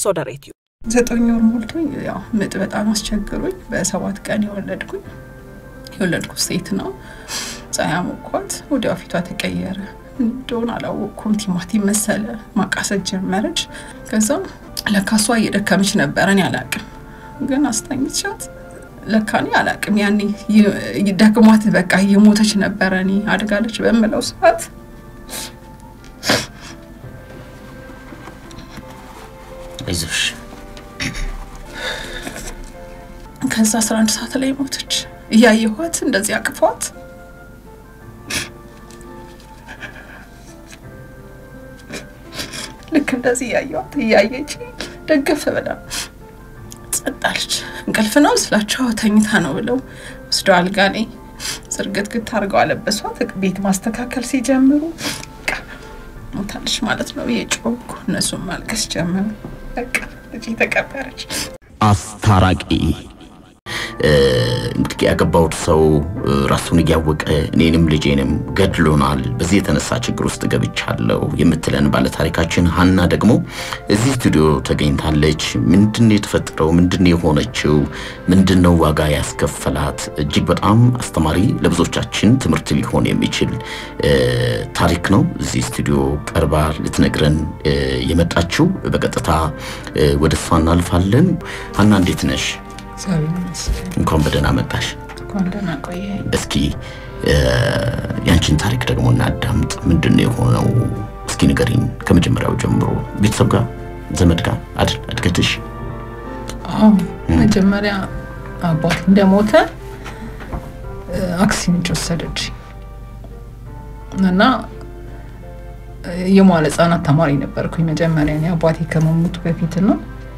ሶደሬትዩ ዘጠኝ ወር ሞልቶኝ ያው ምጥ በጣም አስቸግሮኝ በሰባት ቀን የወለድኩኝ የወለድኩት ሴት ነው። ፀሐይ ሞኳት ወዲያው ፊቷ ተቀየረ። እንደሆነ አላወቅኩም። ቲማቲም መሰለ ማቃሰት ጀመረች። ከዛ ለካ እሷ እየደከመች ነበረ። እኔ አላቅም ግን አስተኝቻት ለካ እኔ አላቅም። ያኔ ደክሟት በቃ እየሞተች ነበረ። እኔ አድጋለች በምለው ሰዓት አይዞሽ ከዛ አስራ አንድ ሰዓት ላይ ሞተች። እያየኋት እንደዚህ አቅፏት ልክ እንደዚህ እያየኋት እያየች ደገፍ ብላ ጸጣለች። እንቅልፍ ነው ስላቸው ተኝታ ነው ብለው ወስደው አልጋ ላይ ዝርግትግት አድርገው አለበሷት። ቤት ማስተካከል ሲጀምሩ በቃ ሞታለች ማለት ነው ብዬ ጮኩ። እነሱም ማልቀስ ጀመሩ። በቃ ልጅ ተቀበረች። አስታራቂ እንግዲህ ያገባሁት ሰው ራሱን እያወቀ እኔንም ልጄንም ገድሎናል፣ በዚህ የተነሳ ችግር ውስጥ ገብቻለሁ የምትለን ባለታሪካችን ሀና ደግሞ እዚህ ስቱዲዮ ተገኝታለች። ምንድን ነው የተፈጠረው? ምንድን ነው የሆነችው? ምንድን ነው ዋጋ ያስከፈላት? እጅግ በጣም አስተማሪ፣ ለብዙዎቻችን ትምህርት ሊሆን የሚችል ታሪክ ነው። እዚህ ስቱዲዮ ቀርባ ልትነግረን የመጣችው በቀጥታ ወደ እሷ እናልፋለን። ሀና እንዴት ነሽ? እንኳን በደህና መጣሽ። እንኳን ደህና ቆየኝ። እስኪ ያንቺን ታሪክ ደግሞ እናዳምጥ። ምንድን ነው የሆነው? እስኪ ንገሪኝ ከመጀመሪያው ጀምሮ። ቤተሰብ ጋር ዘመድ ጋር አይደል እድገትሽ? አዎ መጀመሪያ አባት እንደሞተ አክሲን እጅ ወሰደች እና የመዋለ ሕጻናት ተማሪ ነበርኩኝ መጀመሪያ እኔ አባቴ ከመሞቱ በፊት ነው።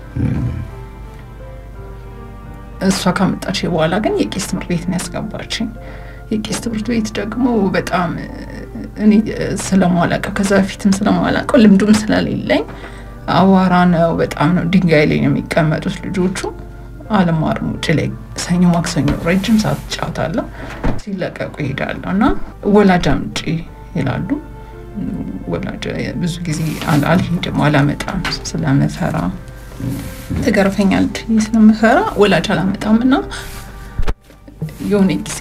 እሷ ካመጣች በኋላ ግን የቄስ ትምህርት ቤት ነው ያስገባችኝ። የቄስ ትምህርት ቤት ደግሞ በጣም እኔ ስለማላውቀው ከዛ በፊትም ስለማላውቀው ልምዱም ስለሌለኝ አዋራ ነው፣ በጣም ነው ድንጋይ ላይ ነው የሚቀመጡት ልጆቹ። አልማርም ውጭ ላይ ሰኞ ማክሰኞ ረጅም ሰዓት እጫወታለሁ፣ ሲለቀቁ ይሄዳለሁ እና ወላጅ አምጪ ይላሉ። ወላጅ ብዙ ጊዜ አልሄድም፣ አላመጣም ስለምፈራ ተገርፈኛለች ስለምፈራ ወላጅ አላመጣም እና የሆነ ጊዜ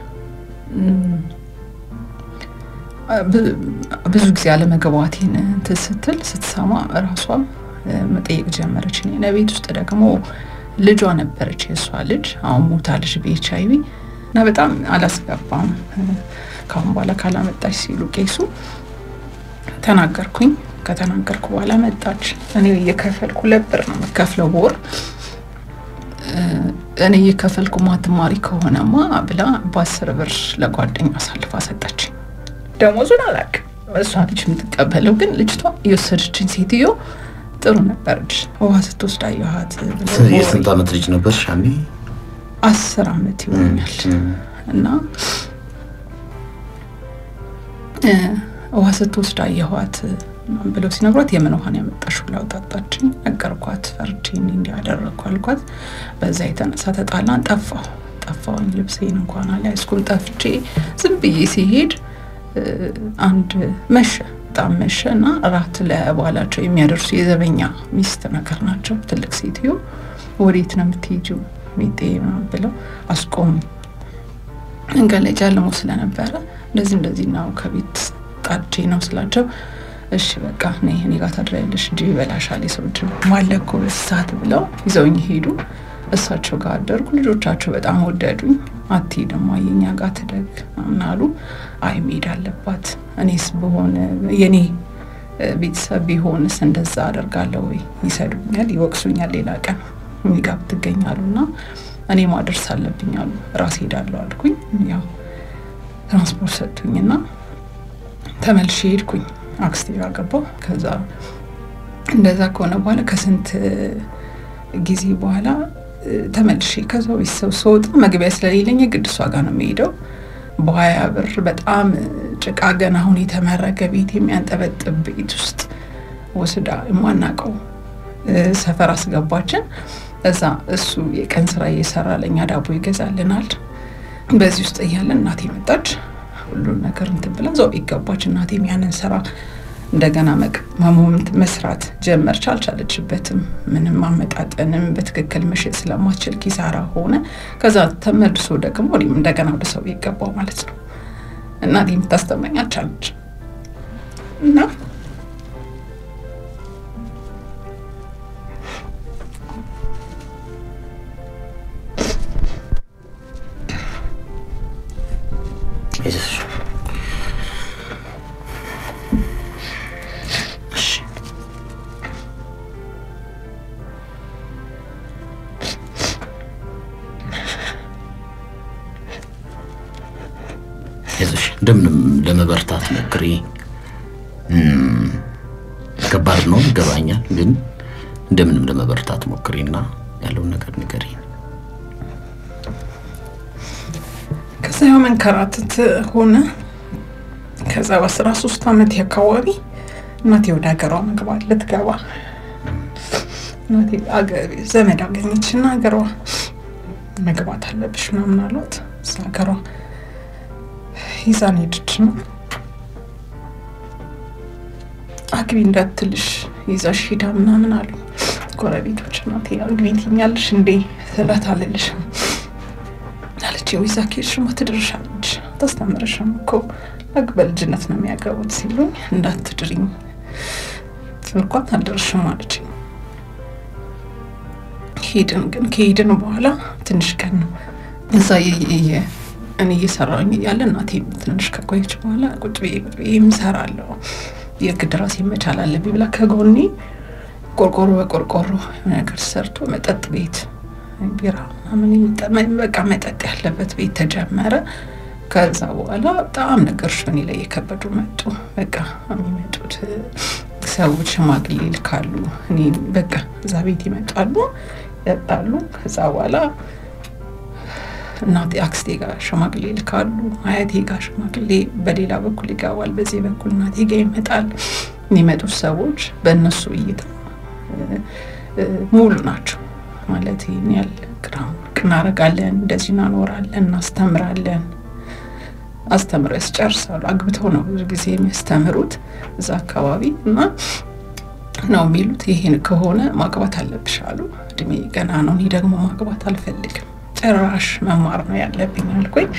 ብዙ ጊዜ አለመግባቴን እንትን ስትል ስትሰማ እራሷ መጠየቅ ጀመረች። እኔ ቤት ውስጥ ደግሞ ልጇ ነበረች የእሷ ልጅ አሁን ሞታለች በኤች አይ ቪ እና በጣም አላስገባም ከአሁን በኋላ ካላመጣች ሲሉ ቄሱ ተናገርኩኝ። ከተናገርኩ በኋላ መጣች። እኔ እየከፈልኩ ለብር ነው የምከፍለው በወር እኔ እየከፈልኩ ማትማሪ ከሆነማ ብላ በአስር ብር ለጓደኛ አሳልፋ ሰጠች። ደሞዙን አላውቅም፣ እሷ ልጅ የምትቀበለው ግን ልጅቷ የወሰደችኝ ሴትዮ ጥሩ ነበረች። ውሃ ስትወስድ አየኋት። የስንት ዓመት ልጅ ነበርሽ ያኔ? አስር ዓመት ይሆኛል እና ውሃ ስትወስድ አየኋት ብለው ሲነግሯት የምን ውሃን ያመጣሽው ብላ አውጣጣችኝ። ነገርኳት። ፈርቼ እንዲህ ያደረግኩ አልኳት። በዛ የተነሳ ተጣላን። ጠፋሁ ጠፋሁኝ። ልብሴን እንኳን አልያዝኩም። ጠፍቼ ዝም ብዬ ሲሄድ አንድ መሸ፣ በጣም መሸ እና እራት ለባላቸው የሚያደርሱ የዘበኛ ሚስት ነገር ናቸው። ትልቅ ሴትዮ ወዴት ነው የምትሄጂው ሚጤ ብለው አስቆሙ። መንገድ ላይ ጨልሞ ስለነበረ እንደዚህ እንደዚህ ነው ከቤት ጣጄ ነው ስላቸው እሺ በቃ ነይ እኔ ጋር ታድሪያለሽ እንጂ ይበላሻል የሰው እጅ ማለኮ ሰዓት ብለው ይዘውኝ ሄዱ። እሳቸው ጋር አደርኩ። ልጆቻቸው በጣም ወደዱኝ። አትሄድም የኛ ጋር ትደግ ምናምን አሉ። አይ መሄድ አለባት እኔስ ብሆን የኔ ቤተሰብ ቢሆንስ እንደዛ አደርጋለሁ ወይ? ይሰዱኛል፣ ይወቅሱኛል። ሌላ ቀን እኔ ጋር ብትገኛሉ እና እኔ ማድረስ አለብኝ አሉ። ራስ ሄዳለሁ አልኩኝ። ያው ትራንስፖርት ሰጡኝና ተመልሼ ሄድኩኝ። አክስቴ ጋር ገባሁ። ከዛ እንደዛ ከሆነ በኋላ ከስንት ጊዜ በኋላ ተመልሼ ከዛ ቤተሰብ ስወጣ መግቢያ ስለሌለኝ የግድ እሷ ጋር ነው የሚሄደው። በሀያ ብር በጣም ጭቃ ገና አሁን የተመረገ ቤት የሚያንጠበጥብ ቤት ውስጥ ወስዳ የማናውቀው ሰፈር አስገባችን። እዛ እሱ የቀን ስራ እየሰራ ለኛ ዳቦ ይገዛልናል። በዚህ ውስጥ እያለን እናቴ መጣች። ሁሉን ነገር እንትን ብላ እዛው ቤት ገባች። እናቴም ያንን ስራ እንደገና መሞምት መስራት ጀመርች። አልቻለችበትም። ምንም ማመጣጠንም በትክክል መሸጥ ስለማትችል ኪሳራ ሆነ። ከዛ ተመልሶ ደግሞ እኔም እንደገና ወደ ሰው የገባው ማለት ነው እና የምታስተምረኝ አልቻለች እና ይዞሽ እንደምንም ለመበርታት ሞክሪ። ከባድ ነው ይገባኛል፣ ግን እንደምንም ለመበርታት ሞክሪና ያለውን ነገር ንገሪ። ከዛ ያው መንከራተት ሆነ። ከዛ በአስራ ሶስት አመት አካባቢ እናቴ ወደ ሀገሯ መግባት ልትገባ እናቴ ዘመድ አገኘችና ሀገሯ መግባት አለብሽ ምናምን አሏት። እዛ ሀገሯ ይዛን ሄደች ነው አግቢ እንዳትልሽ ይዛሽ ሄዳ ምናምን አሉ ጎረቤቶች። እናቴ አግቢ ትኛለሽ እንዴ ስላት አልልሽም አለች። ወይዛ ከሄድሽማ ትድርሻለች ታስተምርሽም እኮ በልጅነት ነው የሚያገቡት ሲሉኝ እንዳትድሪኝ ስልኳት አልደርሽም አለችኝ። ሄድን። ግን ከሄድን በኋላ ትንሽ ቀን ነው እዛ እኔ እየሰራሁኝ እያለ እናቴ ትንሽ ከቆየች በኋላ ቁጭ ብዬ ቁጭ ብዬ የምሰራለሁ የግድ ራሴን መቻል አለብኝ ብላ ከጎኔ ቆርቆሮ በቆርቆሮ ነገር ሰርቶ መጠጥ ቤት ቢራ ምናምን በቃ መጠጥ ያለበት ቤት ተጀመረ። ከዛ በኋላ በጣም ነገሮች በእኔ ላይ የከበዱ መጡ። በቃ የሚመጡት ሰዎች ሽማግሌ ይልካሉ። እኔ በቃ እዛ ቤት ይመጣሉ፣ ይጠጣሉ። ከዛ በኋላ እናቴ አክስቴ ጋር ሽማግሌ ይልካሉ፣ አያቴ ጋር ሽማግሌ በሌላ በኩል ይገባል፣ በዚህ በኩል እናቴ ጋር ይመጣል። የሚመጡት ሰዎች በእነሱ እይታ ሙሉ ናቸው ማለት ይህን ያህል ግራም እናደርጋለን፣ እንደዚህ እናኖራለን፣ እናስተምራለን አስተምረው ያስጨርሳሉ። አግብተው ነው ብዙ ጊዜ የሚያስተምሩት እዛ አካባቢ እና ነው የሚሉት። ይሄን ከሆነ ማግባት አለብሽ አሉ። እድሜ ገና ነው፣ እኔ ደግሞ ማግባት አልፈልግም፣ ጭራሽ መማር ነው ያለብኝ አልኩኝ።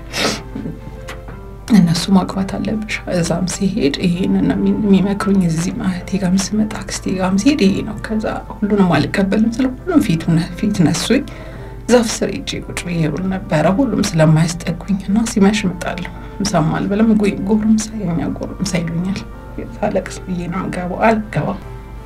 እነሱ ማግባት አለብሽ። እዛም ሲሄድ ይሄን ነው የሚመክሩኝ። እዚህ እህቴ ጋርም ስመጣ አክስቴ ጋርም ሲሄድ ይሄ ነው። ከዛ ሁሉንም አልቀበልም ስለ ሁሉም ፊት ነሱኝ። ዛፍ ስር ሄጄ ቁጭ ብዬ ውል ነበረ። ሁሉም ስለማያስጠጉኝ እና ሲመሽ እመጣለሁ። ምሳም አልበላም። ጎረምሳ የኛ ጎረምሳ ይሉኛል። ሳለቅስ ብዬ ነው የምገባው። አልገባም፣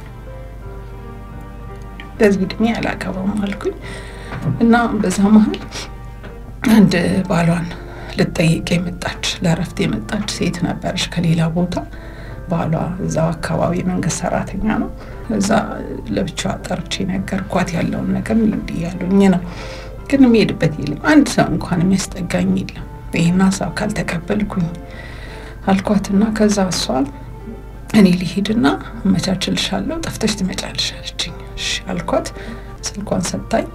በዚህ እድሜ አላገባም አልኩኝ እና በዛ መሀል አንድ ባሏን ልጠይቅ የመጣች ለእረፍት የመጣች ሴት ነበረች ከሌላ ቦታ። ባሏ እዛው አካባቢ መንግስት ሰራተኛ ነው። እዛ ለብቻዋ ጠርቼ ነገርኳት ያለውን ነገር እንዲህ ያሉኝ ነው፣ ግን የሚሄድበት የለም። አንድ ሰው እንኳን የሚያስጠጋኝ የለም። ይህን ሀሳብ ካልተቀበልኩኝ አልኳትና ከዛ እሷ እኔ ሊሄድና እመቻችልሻለሁ ጠፍተሽ ትመጫለሽ አለችኝ። እሺ አልኳት። ስልኳን ሰጥታኝ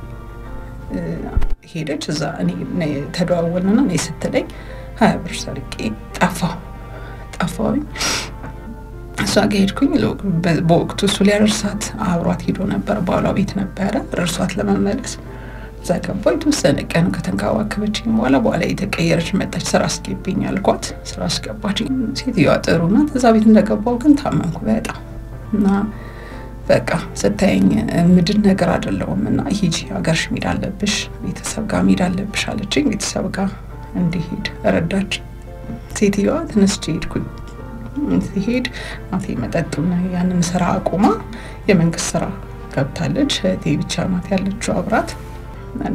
ሄደች። እዛ እኔ ተደዋወልንና እኔ ስትለኝ ሀያ ብር ሰርቄ ጠፋሁ ጠፋሁኝ። እሷ ጋ ሄድኩኝ። በወቅቱ እሱ ሊያደርሳት አብሯት ሄዶ ነበር። ባሏ ቤት ነበረ እርሷት ለመመለስ እዛ ገባ። የተወሰነ ቀን ከተንከባከበችኝ በኋላ በኋላ የተቀየረች መጣች። ስራ አስገቢኝ አልኳት። ስራ አስገባችኝ። ሴትዮዋ ጥሩ ናት። እዛ ቤት እንደገባው ግን ታመንኩ በጣም እና በቃ ስታየኝ ምድን ነገር አይደለሁም እና ሂጂ ሀገርሽ መሄድ አለብሽ፣ ቤተሰብ ጋር መሄድ አለብሽ አለችኝ። ቤተሰብ ጋር እንዲሄድ ረዳች ሴትዮዋ። ተነስቼ ሄድኩኝ። ሲሄድ እናቴ መጠጡን ያንን ስራ አቁማ የመንግስት ስራ ገብታለች። እህቴ ብቻ ናት ያለችው አብራት እና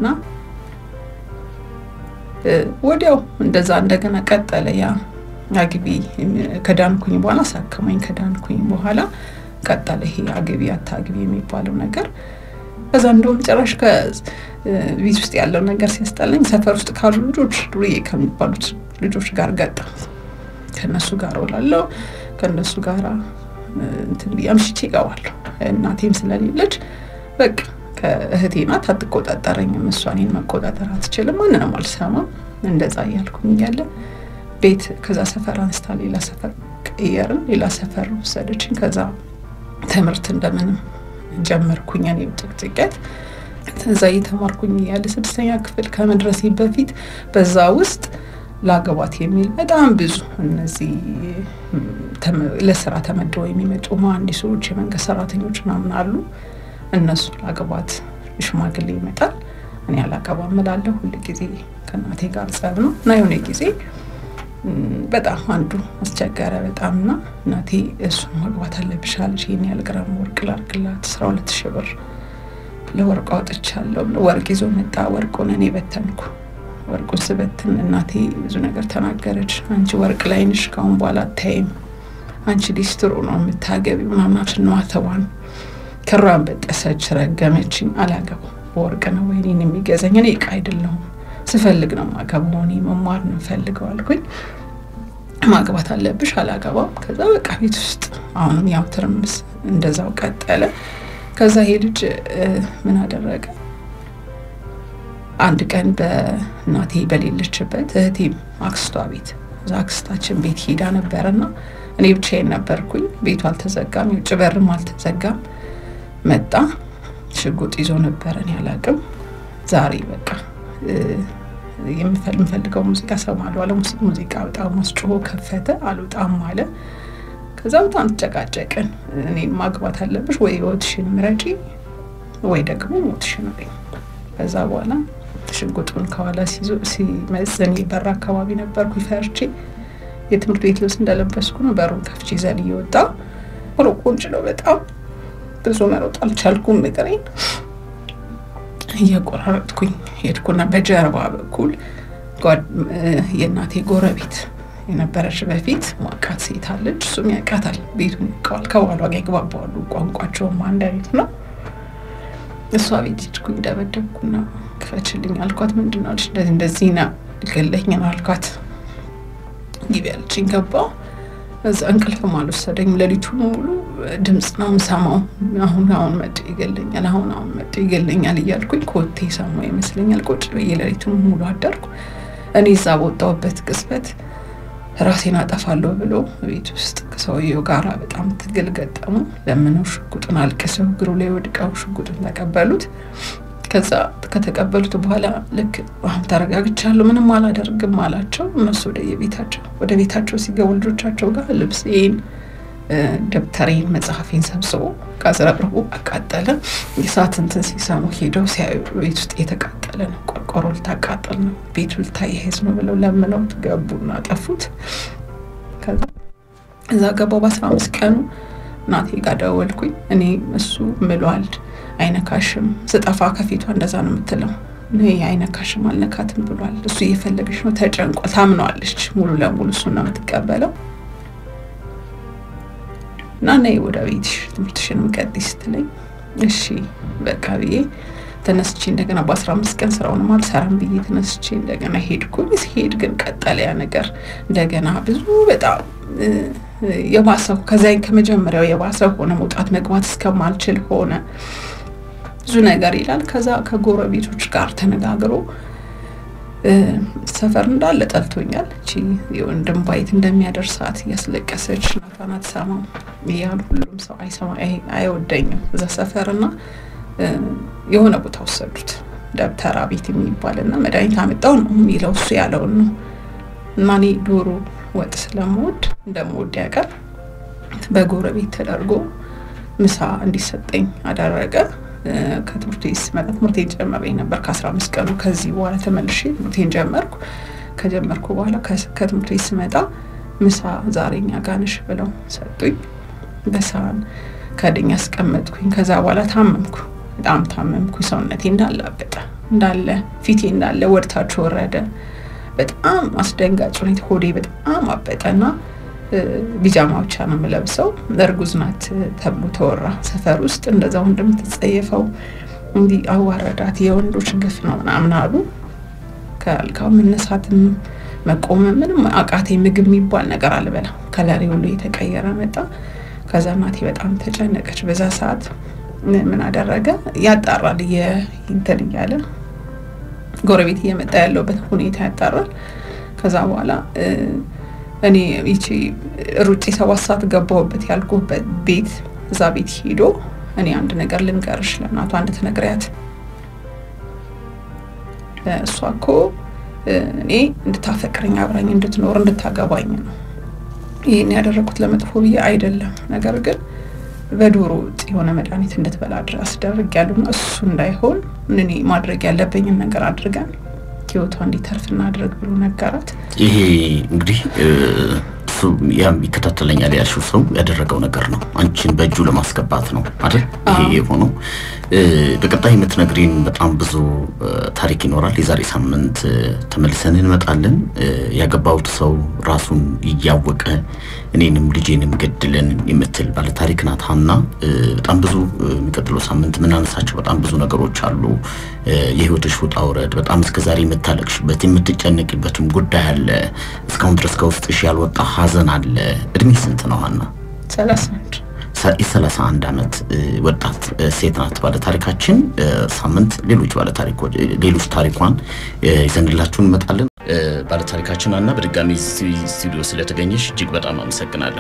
ወዲያው እንደዛ እንደገና ቀጠለ። ያ አግቢ ከዳንኩኝ በኋላ ሳከማኝ ከዳንኩኝ በኋላ ቀጠለ። ይሄ አግቢ አታግቢ የሚባለው ነገር ከዛ እንደውም ጭራሽ ከቤት ውስጥ ያለው ነገር ሲያስጠላኝ ሰፈር ውስጥ ካሉ ልጆች ዱርዬ ከሚባሉት ልጆች ጋር ገጠም ከእነሱ ጋር እውላለሁ። ከእነሱ ጋር እንትን ብዬ አምሽቼ እገባለሁ። እናቴም ስለሌለች በቃ ከእህቴ ናት፣ አትቆጣጠረኝም። እሷ እኔን መቆጣጠር አትችልም። ማንንም አልሰማም። እንደዛ እያልኩኝ እያለ ቤት ከዛ ሰፈር አንስታ ሌላ ሰፈር ተቀየርን። ሌላ ሰፈር ወሰደችኝ። ከዛ ትምህርት እንደምንም ጀመርኩኝ። እኔ ጭቅጭቀት እዛ እየተማርኩኝ ያለ ስድስተኛ ክፍል ከመድረሴ በፊት በዛ ውስጥ ላገባት የሚል በጣም ብዙ እነዚህ ለስራ ተመድበው የሚመጡ መሀንዲሶች፣ የመንግስት ሰራተኞች ምናምን አሉ። እነሱ ላገባት ሽማግሌ ይመጣል። እኔ አላገባም እላለሁ። ሁል ጊዜ ከእናቴ ጋር ጸብ ነው እና የሆነ ጊዜ በጣም አንዱ አስቸገረ በጣም እና እናቴ እሱን ማግባት አለብሽ አለች። ይህን ያህል ግራም ወርቅ ላድርግላት አስራ ሁለት ሺህ ብር ለወርቅ አውጥቻለሁ። ወርቅ ይዞ መጣ። ወርቁን እኔ በተንኩ። ወርቁን ስበትን እናቴ ብዙ ነገር ተናገረች። አንቺ ወርቅ ላይ ነሽ፣ ካሁን በኋላ አታይም፣ አንቺ ሊስትሮ ነው የምታገቢው ምናምን ስንዋተቧን ክሯን በጠሰች፣ ረገመችኝ። አላገባም በወርቅ ነው ወይ እኔን የሚገዛኝ? እኔ እቃ አይደለሁም ስፈልግ ነው ማገባው። እኔ መማር ነው ፈልገው አልኩኝ። ማግባት አለብሽ አላገባም። ከዛ በቃ ቤት ውስጥ አሁንም ያው ትርምስ እንደዛው ቀጠለ። ከዛ ይሄ ልጅ ምን አደረገ? አንድ ቀን በእናቴ በሌለችበት እህቴም አክስቷ ቤት እዛ አክስታችን ቤት ሄዳ ነበረና እኔ ብቻዬን ነበርኩኝ። ቤቱ አልተዘጋም፣ የውጭ በርም አልተዘጋም። መጣ ሽጉጥ ይዞ ነበረ። እኔ አላቅም። ዛሬ በቃ የምፈልገው ሙዚቃ ሰማለሁ አለ። ሙዚቃ በጣም አስጮሆ ከፈተ። አልወጣም አለ። ከዛ በጣም ተጨቃጨቅን። እኔ ማግባት አለብሽ ወይ ህይወትሽን ምረጪ ወይ ደግሞ ሞትሽን አለኝ። ከዛ በኋላ ሽጉጡን ከኋላ ሲመዝን በር አካባቢ ነበርኩ ፈርቼ የትምህርት ቤት ልብስ እንደለበስኩ ነው። በሩን ከፍቼ ዘል እየወጣ ሮቆንጭ ነው። በጣም ብዙ መሮጥ አልቻልኩም። እግሬን እየቆራረጥኩኝ ሄድኩና በጀርባ በኩል የእናቴ ጎረቤት የነበረች በፊት ሟቃት ሴት አለች። እሱም ያውቃታል፣ ቤቱን ያውቀዋል። ከባሏ ጋር ይግባባዋሉ። ቋንቋቸውም አንድ አይነት ነው። እሷ ቤት ሄድኩኝ፣ ደበደብኩና ክፈችልኝ አልኳት። ምንድን ነው አለች። እንደዚህ እንደዚህ ነው ልገለኝ ነው አልኳት። ግቢ አለችኝ። ገባሁ። እዛ እንቅልፍም አልወሰደኝም። ሌሊቱን ሙሉ ድምፅ ነው የምሰማው። አሁን አሁን መጡ ይገለኛል፣ አሁን አሁን መጡ ይገለኛል እያልኩኝ ኮቴ ሰማሁ ይመስለኛል። ቁጭ ብዬ ሌሊቱን ሙሉ አደርኩ። እኔ እዛ በወጣሁበት ቅጽበት ራሴን አጠፋለሁ ብሎ ቤት ውስጥ ከሰውየው ጋር በጣም ትግል ገጠሙ። ለምነው ሽጉጡን አልቅሰው እግሩ ላይ ወድቀው ሽጉጡን ተቀበሉት። ከዛ ከተቀበሉት በኋላ ልክ አሁን ተረጋግቻለሁ፣ ምንም አላደርግም አላቸው። እነሱ ወደ የቤታቸው ወደ ቤታቸው ሲገቡ ልጆቻቸው ጋር ልብሴን፣ ደብተሬን፣ መጽሐፌን ሰብስቦ ከዝረብርቦ አቃጠለ። የሰዓት እንትን ሲሰሙ ሄደው ሲያዩ ቤት ውስጥ የተቃጠለ ነው፣ ቆርቆሮ ልታቃጠል ነው፣ ቤቱ ልታያይዝ ነው ብለው ለምነው ገቡና ጠፉት። ከዛ እዛ ገባው። በአስራ አምስት ቀኑ እናቴ ጋር ደወልኩኝ። እኔ እሱ ምሏል አይነካሽም ስጠፋ ከፊቷ እንደዛ ነው የምትለው። እኔ አይነካሽም አልነካትም ብሏል። እሱ እየፈለገች ነው፣ ተጨንቋል፣ ታምነዋለች። ሙሉ ለሙሉ እሱን ነው የምትቀበለው። እና ነይ ወደ ቤትሽ ትምህርትሽን ቀጥይ ስትለኝ እሺ በቃ ብዬ ተነስቼ እንደገና በአስራ አምስት ቀን ስራውንም አልሰራም ብዬ ተነስቼ እንደገና ሄድኩኝ። ሲሄድ ግን ቀጠለ ያ ነገር እንደገና ብዙ በጣም የባሰው ከዛ ከመጀመሪያው የባሰው ሆነ። መውጣት መግባት እስከማልችል ሆነ። ብዙ ነገር ይላል። ከዛ ከጎረቤቶች ጋር ተነጋግሮ ሰፈር እንዳለ ጠልቶኛል። እቺ የወንድም ባይት እንደሚያደርሳት እያስለቀሰች እናቷን አትሰማም እያሉ ሁሉም ሰው አይሰማ አይወደኝም እዛ ሰፈር እና የሆነ ቦታ ወሰዱት። ደብተራ ቤት የሚባል እና መድኃኒት አመጣው ነው የሚለው እሱ ያለውን ነው እና እኔ ዶሮ ወጥ ስለምወድ እንደምወድ ያውቃል። በጎረቤት ተደርጎ ምሳ እንዲሰጠኝ አደረገ። ከትምህርት ቤት ስመጣ ትምህርቴን ጀመረኝ ነበር ከአስራ አምስት ቀኑ ከዚህ በኋላ ተመልሼ ትምህርቴን ጀመርኩ። ከጀመርኩ በኋላ ከትምህርት ቤት ስመጣ ምሳ ዛሬ እኛ ጋር ነሽ ብለው ሰጡኝ። በሳህን ከድኝ አስቀመጥኩኝ። ከዛ በኋላ ታመምኩ፣ በጣም ታመምኩ። ሰውነቴ እንዳለ አበጠ፣ እንዳለ ፊቴ እንዳለ ወደታች ወረደ። በጣም አስደንጋጭ ሁኔታ ሆዴ በጣም አበጠና ቢጃማ ብቻ ነው የምለብሰው። እርጉዝ ናት ተብሎ ተወራ ሰፈር ውስጥ እንደዛው እንደምትጸየፈው እንዲህ አዋረዳት፣ የወንዶች ግፍ ነው ምናምን አሉ። ከአልጋው መነሳትም መቆም ምንም አቃቴ። ምግብ የሚባል ነገር አልበላ፣ ከለሬ ሁሉ የተቀየረ መጣ። ከዛ እናቴ በጣም ተጨነቀች። በዛ ሰዓት ምን አደረገ ያጣራል፣ እንትን እያለ ጎረቤት እየመጣ ያለውበት ሁኔታ ያጣራል። ከዛ በኋላ እኔ ይቺ ሩጬ ሰባት ሰዓት ገባሁበት ያልኩበት ቤት እዛ ቤት ሄዶ እኔ አንድ ነገር ልንገርሽ ለእናቷ እንድትነግሪያት እሷ እኮ እኔ እንድታፈቅረኝ አብራኝ እንድትኖር እንድታገባኝ ነው ይህን ያደረኩት ለመጥፎ ብዬ አይደለም። ነገር ግን በዶሮ ውጥ የሆነ መድኃኒት እንድትበላ ድረስ ደርግ ያሉና እሱ እንዳይሆን እኔ ማድረግ ያለብኝን ነገር አድርገን ህይወቷ እንዲተርፍ እናድርግ ብሎ ነገራት። ይሄ እንግዲህ እሱ ያም ይከታተለኛል ያልሽው ሰው ያደረገው ነገር ነው። አንቺን በእጁ ለማስገባት ነው አይደል? ይሄ የሆነው በቀጣይ የምትነግሪን በጣም ብዙ ታሪክ ይኖራል። የዛሬ ሳምንት ተመልሰን እንመጣለን። ያገባሁት ሰው ራሱን እያወቀ እኔንም ልጄንም ገድለን የምትል ባለ ታሪክ ናት ሀና። በጣም ብዙ የሚቀጥለው ሳምንት የምናነሳቸው በጣም ብዙ ነገሮች አሉ። የህይወትሽ ውጣ ውረድ፣ በጣም እስከዛሬ የምታለቅሽበት የምትጨነቂበትም ጉዳይ አለ። እስካሁን ድረስ ከውስጥሽ ያልወጣ ሀዘን አለ። እድሜ ስንት ነው ሀና? ሰላሳ አንድ የሰላሳ አንድ ዓመት ወጣት ሴት ናት ባለ ታሪካችን። ሳምንት ሌሎች ባለ ታሪኮች ሌሎች ታሪኳን ይዘንላችሁ እንመጣለን። ባለ ታሪካችን ሀና በድጋሚ ስቱዲዮ ስለተገኘሽ እጅግ በጣም አመሰግናለሁ።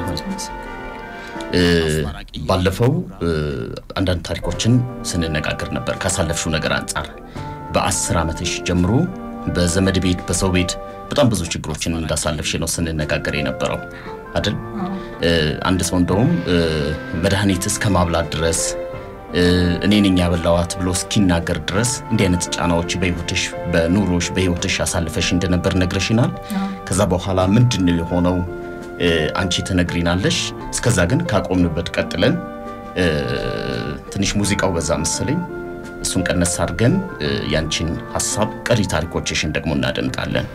ባለፈው አንዳንድ ታሪኮችን ስንነጋገር ነበር ካሳለፍሽው ነገር አንጻር በአስር ዓመትሽ ጀምሮ በዘመድ ቤት በሰው ቤት በጣም ብዙ ችግሮችን እንዳሳለፍሽ ነው ስንነጋገር የነበረው አይደል? አንድ ሰው እንደውም መድኃኒት እስከ ማብላት ድረስ እኔ ነኝ ያበላዋት ብሎ እስኪናገር ድረስ እንዲህ አይነት ጫናዎች በህይወትሽ በኑሮሽ በህይወትሽ አሳልፈሽ እንደነበር ነግረሽናል። ከዛ በኋላ ምንድን ነው የሆነው አንቺ ትነግሪናለሽ። እስከዛ ግን ካቆምንበት ቀጥለን ትንሽ ሙዚቃው በዛ መሰለኝ እሱን ቀነስ አድርገን ያንቺን ሀሳብ ቀሪ ታሪኮችሽን ደግሞ እናደምጣለን።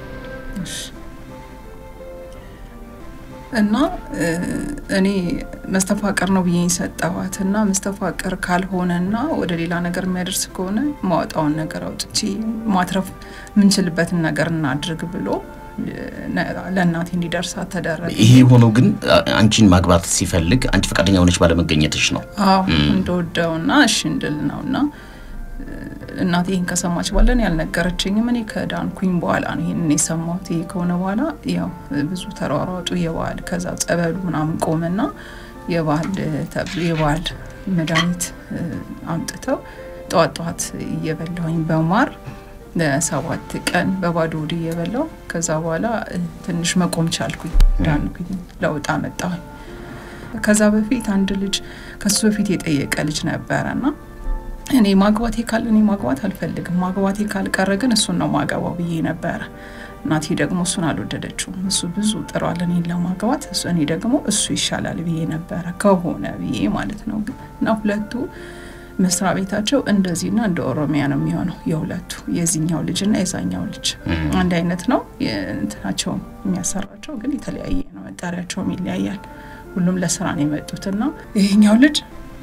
እና እኔ መስተፋቅር ነው ብዬ ሰጠኋት እና መስተፋቅር ካልሆነና ወደ ሌላ ነገር የሚያደርስ ከሆነ ማወጣውን ነገር አውጥቼ ማትረፍ የምንችልበትን ነገር እናድርግ ብሎ ለእናቴ እንዲደርሳት ተደረገ። ይሄ የሆነው ግን አንቺን ማግባት ሲፈልግ አንቺ ፈቃደኛ ሆነች ባለመገኘትሽ ነው። አዎ እንደወደውና እሺ እንድል ነው እና እናቴ ይህን ከሰማች በኋላ እኔ ያልነገረችኝም እኔ ከዳንኩኝ በኋላ ነው ይህን የሰማሁት። ይሄ ከሆነ በኋላ ያው ብዙ ተሯሯጡ። የባህል ከዛ ጸበሉ ምናምን ቆመና የባህል የባህል መድኃኒት አምጥተው ጠዋት ጠዋት እየበላሁኝ በማር ለሰባት ቀን በባዶ ሆድ እየበላሁ ከዛ በኋላ ትንሽ መቆም ቻልኩኝ፣ ዳንኩኝ፣ ለውጥ አመጣሁኝ። ከዛ በፊት አንድ ልጅ ከሱ በፊት የጠየቀ ልጅ ነበረና እኔ ማግባቴ ካለ እኔ ማግባት አልፈልግም፣ ማግባቴ ካልቀረ ግን እሱን ነው ማገባው ብዬ ነበረ። እናቴ ደግሞ እሱን አልወደደችውም። እሱ ብዙ ጥሯል እኔን ለማግባት፣ እኔ ደግሞ እሱ ይሻላል ብዬ ነበረ ከሆነ ብዬ ማለት ነው። እና ሁለቱ መስሪያ ቤታቸው እንደዚህና እንደ ኦሮሚያ ነው የሚሆነው። የሁለቱ የዚህኛው ልጅና የዛኛው ልጅ አንድ አይነት ነው እንትናቸው የሚያሰራቸው ግን የተለያየ ነው። መጠሪያቸውም ይለያያል። ሁሉም ለስራ ነው የመጡትና ይሄኛው ልጅ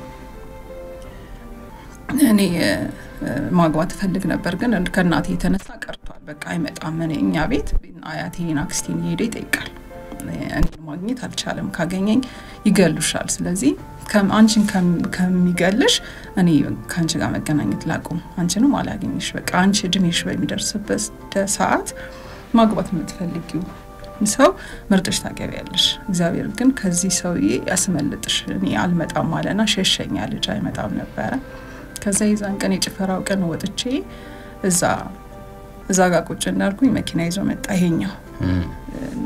እኔ ማግባት እፈልግ ነበር፣ ግን ከእናቴ የተነሳ ቀርቷል። በቃ አይመጣም። እኔ እኛ ቤት አያቴን አክስቴን እየሄደ ይጠይቃል። እኔ ማግኘት አልቻለም። ካገኘኝ ይገሉሻል። ስለዚህ አንቺን ከሚገልሽ እኔ ከአንቺ ጋር መገናኘት ላቁም፣ አንቺንም አላገኝሽ። በቃ አንቺ እድሜሽ በሚደርስበት ሰዓት ማግባት የምትፈልጊው ሰው ምርጥሽ ታገቢያለሽ። እግዚአብሔር ግን ከዚህ ሰውዬ ያስመልጥሽ። እኔ አልመጣም አለና ሸሸኛ። ልጅ አይመጣም ነበረ ከዛ የዛን ቀን የጭፈራው ቀን ወጥቼ እዛ እዛ ጋር ቁጭ እንዳልኩኝ መኪና ይዞ መጣ ይሄኛው እና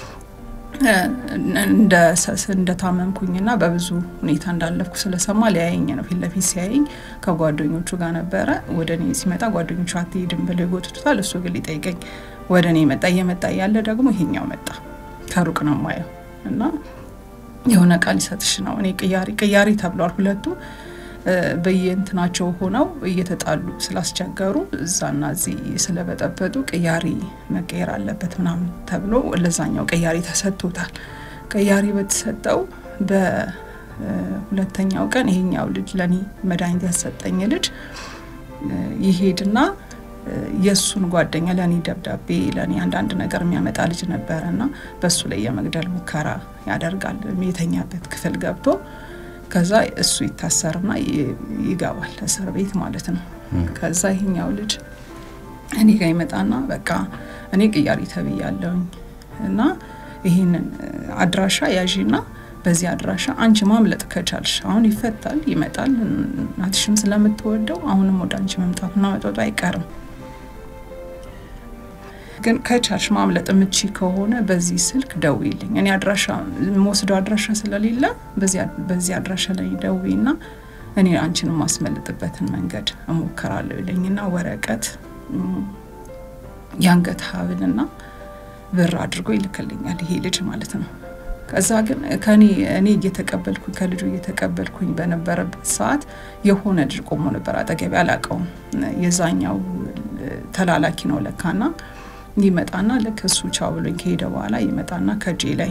እንደታመምኩኝና በብዙ ሁኔታ እንዳለፍኩ ስለሰማ ሊያየኝ ነው። ፊት ለፊት ሲያየኝ ከጓደኞቹ ጋር ነበረ። ወደ እኔ ሲመጣ ጓደኞቹ አትሄድም ብለው ይጎትቱታል። እሱ ግን ሊጠይቀኝ ወደ እኔ መጣ። እየመጣ እያለ ደግሞ ይሄኛው መጣ። ከሩቅ ነው ማየው እና የሆነ ቃል ሊሰጥሽ ነው። እኔ ቅያሪ ቅያሪ ተብሏል ሁለቱ በየእንትናቸው ሆነው እየተጣሉ ስላስቸገሩ እዛና እዚህ ስለበጠበጡ ቅያሪ መቀየር አለበት ምናምን ተብሎ ለዛኛው ቅያሪ ተሰጥቶታል። ቅያሪ በተሰጠው በሁለተኛው ቀን ይሄኛው ልጅ ለእኔ መድኃኒት ያሰጠኝ ልጅ ይሄድና የእሱን ጓደኛ ለእኔ ደብዳቤ ለእኔ አንዳንድ ነገር የሚያመጣ ልጅ ነበረ እና በእሱ ላይ የመግደል ሙከራ ያደርጋል የተኛበት ክፍል ገብቶ ከዛ እሱ ይታሰርና ይገባል እስር ቤት ማለት ነው። ከዛ ይሄኛው ልጅ እኔ ጋር ይመጣና በቃ እኔ ቅያሪ ተብያለሁኝ እና ይህንን አድራሻ ያዢና በዚህ አድራሻ አንቺ ማምለጥ ከቻልሽ አሁን ይፈታል፣ ይመጣል። እናትሽም ስለምትወደው አሁንም ወደ አንቺ መምጣቱና መጠጡ አይቀርም። ግን ከቻልሽ ማምለጥ የምቺ ከሆነ በዚህ ስልክ ደውይልኝ። እኔ አድራሻ የምወስደው አድራሻ ስለሌለ በዚህ አድራሻ ላይ ደውይና እኔ አንቺን የማስመልጥበትን መንገድ እሞክራለሁ ይለኝና ወረቀት፣ የአንገት ሀብልና ብር አድርጎ ይልክልኛል ይሄ ልጅ ማለት ነው። ከዛ ግን ከኔ እኔ እየተቀበልኩኝ ከልጁ እየተቀበልኩኝ በነበረበት ሰዓት የሆነ ልጅ ቆሞ ነበር አጠገቢ። አላውቀውም። የዛኛው ተላላኪ ነው ለካና ይመጣና ልክ እሱ ቻው ብሎኝ ከሄደ በኋላ ይመጣና ከእጄ ላይ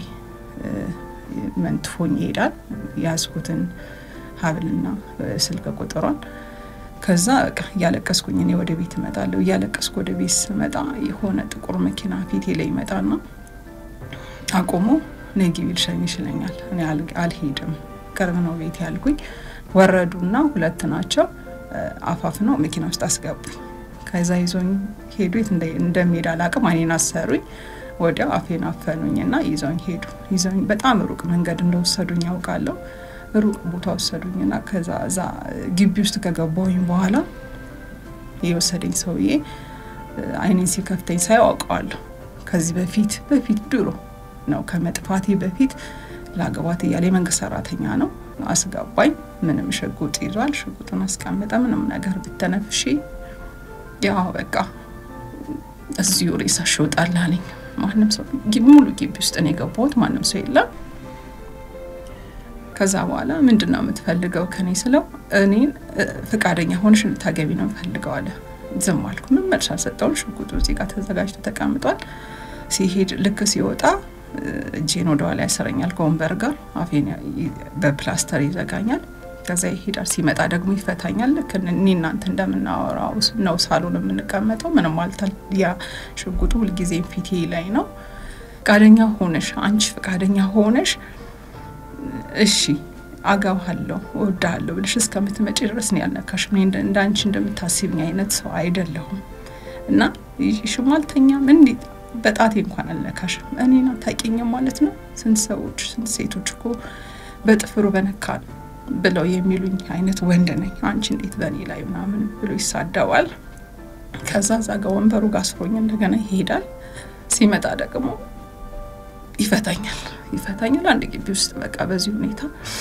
መንትፎኝ ይሄዳል። ያዝኩትን ሀብልና ስልክ ቁጥሯን ከዛ በቃ እያለቀስኩኝ እኔ ወደ ቤት እመጣለሁ። እያለቀስኩ ወደ ቤት ስመጣ የሆነ ጥቁር መኪና ፊቴ ላይ ይመጣና አቆሞ ነይ ግቢ ልሸኝሽ ይለኛል። እኔ አልሄድም ቅርብ ነው ቤት ያልኩኝ። ወረዱና ሁለት ናቸው አፋፍ ነው መኪና ውስጥ አስገቡኝ። ከዛ ይዞኝ ሄዱ። የት እንደሚሄድ አላቅም። አይኔን አሰሩኝ። ወዲያው አፌን አፈኑኝና ይዘውኝ ሄዱ። ይዘውኝ በጣም ሩቅ መንገድ እንደወሰዱኝ ያውቃለሁ። ሩቅ ቦታ ወሰዱኝና ከዛ እዛ ግቢ ውስጥ ከገባሁኝ በኋላ የወሰደኝ ሰውዬ አይኔን ሲከፍተኝ ሳየው አውቀዋለሁ። ከዚህ በፊት በፊት ድሮ ነው ከመጥፋቴ በፊት ለአገባት እያለ የመንግስት ሰራተኛ ነው። አስገባኝ። ምንም ሽጉጥ ይዟል። ሽጉጡን አስቀምጠ ምንም ነገር ብተነፍሺ ያው በቃ እዚሁ ሬሳሽ ይወጣል አለኝ። ማንም ሰው ሙሉ ግቢ ውስጥ ነው የገባሁት። ማንም ሰው የለም። ከዛ በኋላ ምንድን ነው የምትፈልገው ከኔ ስለው እኔን ፈቃደኛ ሆንሽ እንድታገቢ ነው የምፈልገው አለ። ዝም አልኩ። ምን መልስ አልሰጠውም። ሽጉጡ እዚህ ጋር ተዘጋጅቶ ተቀምጧል። ሲሄድ ልክ ሲወጣ እጄን ወደኋላ ያሰረኛል ከወንበር ጋር አፌን በፕላስተር ይዘጋኛል። ከዛ ይሄዳል። ሲመጣ ደግሞ ይፈታኛል። ልክ እኔ እናንተ እንደምናወራው ነው ሳሎን የምንቀመጠው። ምንም አልታል። ያ ሽጉጡ ሁልጊዜም ፊቴ ላይ ነው። ፈቃደኛ ሆነሽ አንቺ ፈቃደኛ ሆነሽ እሺ አገባለሁ እወድሃለሁ ብለሽ እስከምትመጪ ድረስ ነው ያልነካሽም። እንደ አንቺ እንደምታስብኝ አይነት ሰው አይደለሁም እና ሽማልተኛም እንዴት በጣቴ እንኳን አልነካሽም። እኔን አታውቂኝም ማለት ነው። ስንት ሰዎች ስንት ሴቶች እኮ በጥፍሩ በነካል ብለው የሚሉኝ አይነት ወንድ ነኝ። አንቺ እንዴት በእኔ ላይ ምናምን ብሎ ይሳደባል። ከዛ እዛ ጋ ወንበሩ ጋር አስሮኝ እንደገና ይሄዳል። ሲመጣ ደግሞ ይፈታኛል ይፈታኛል። አንድ ግቢ ውስጥ በቃ በዚህ ሁኔታ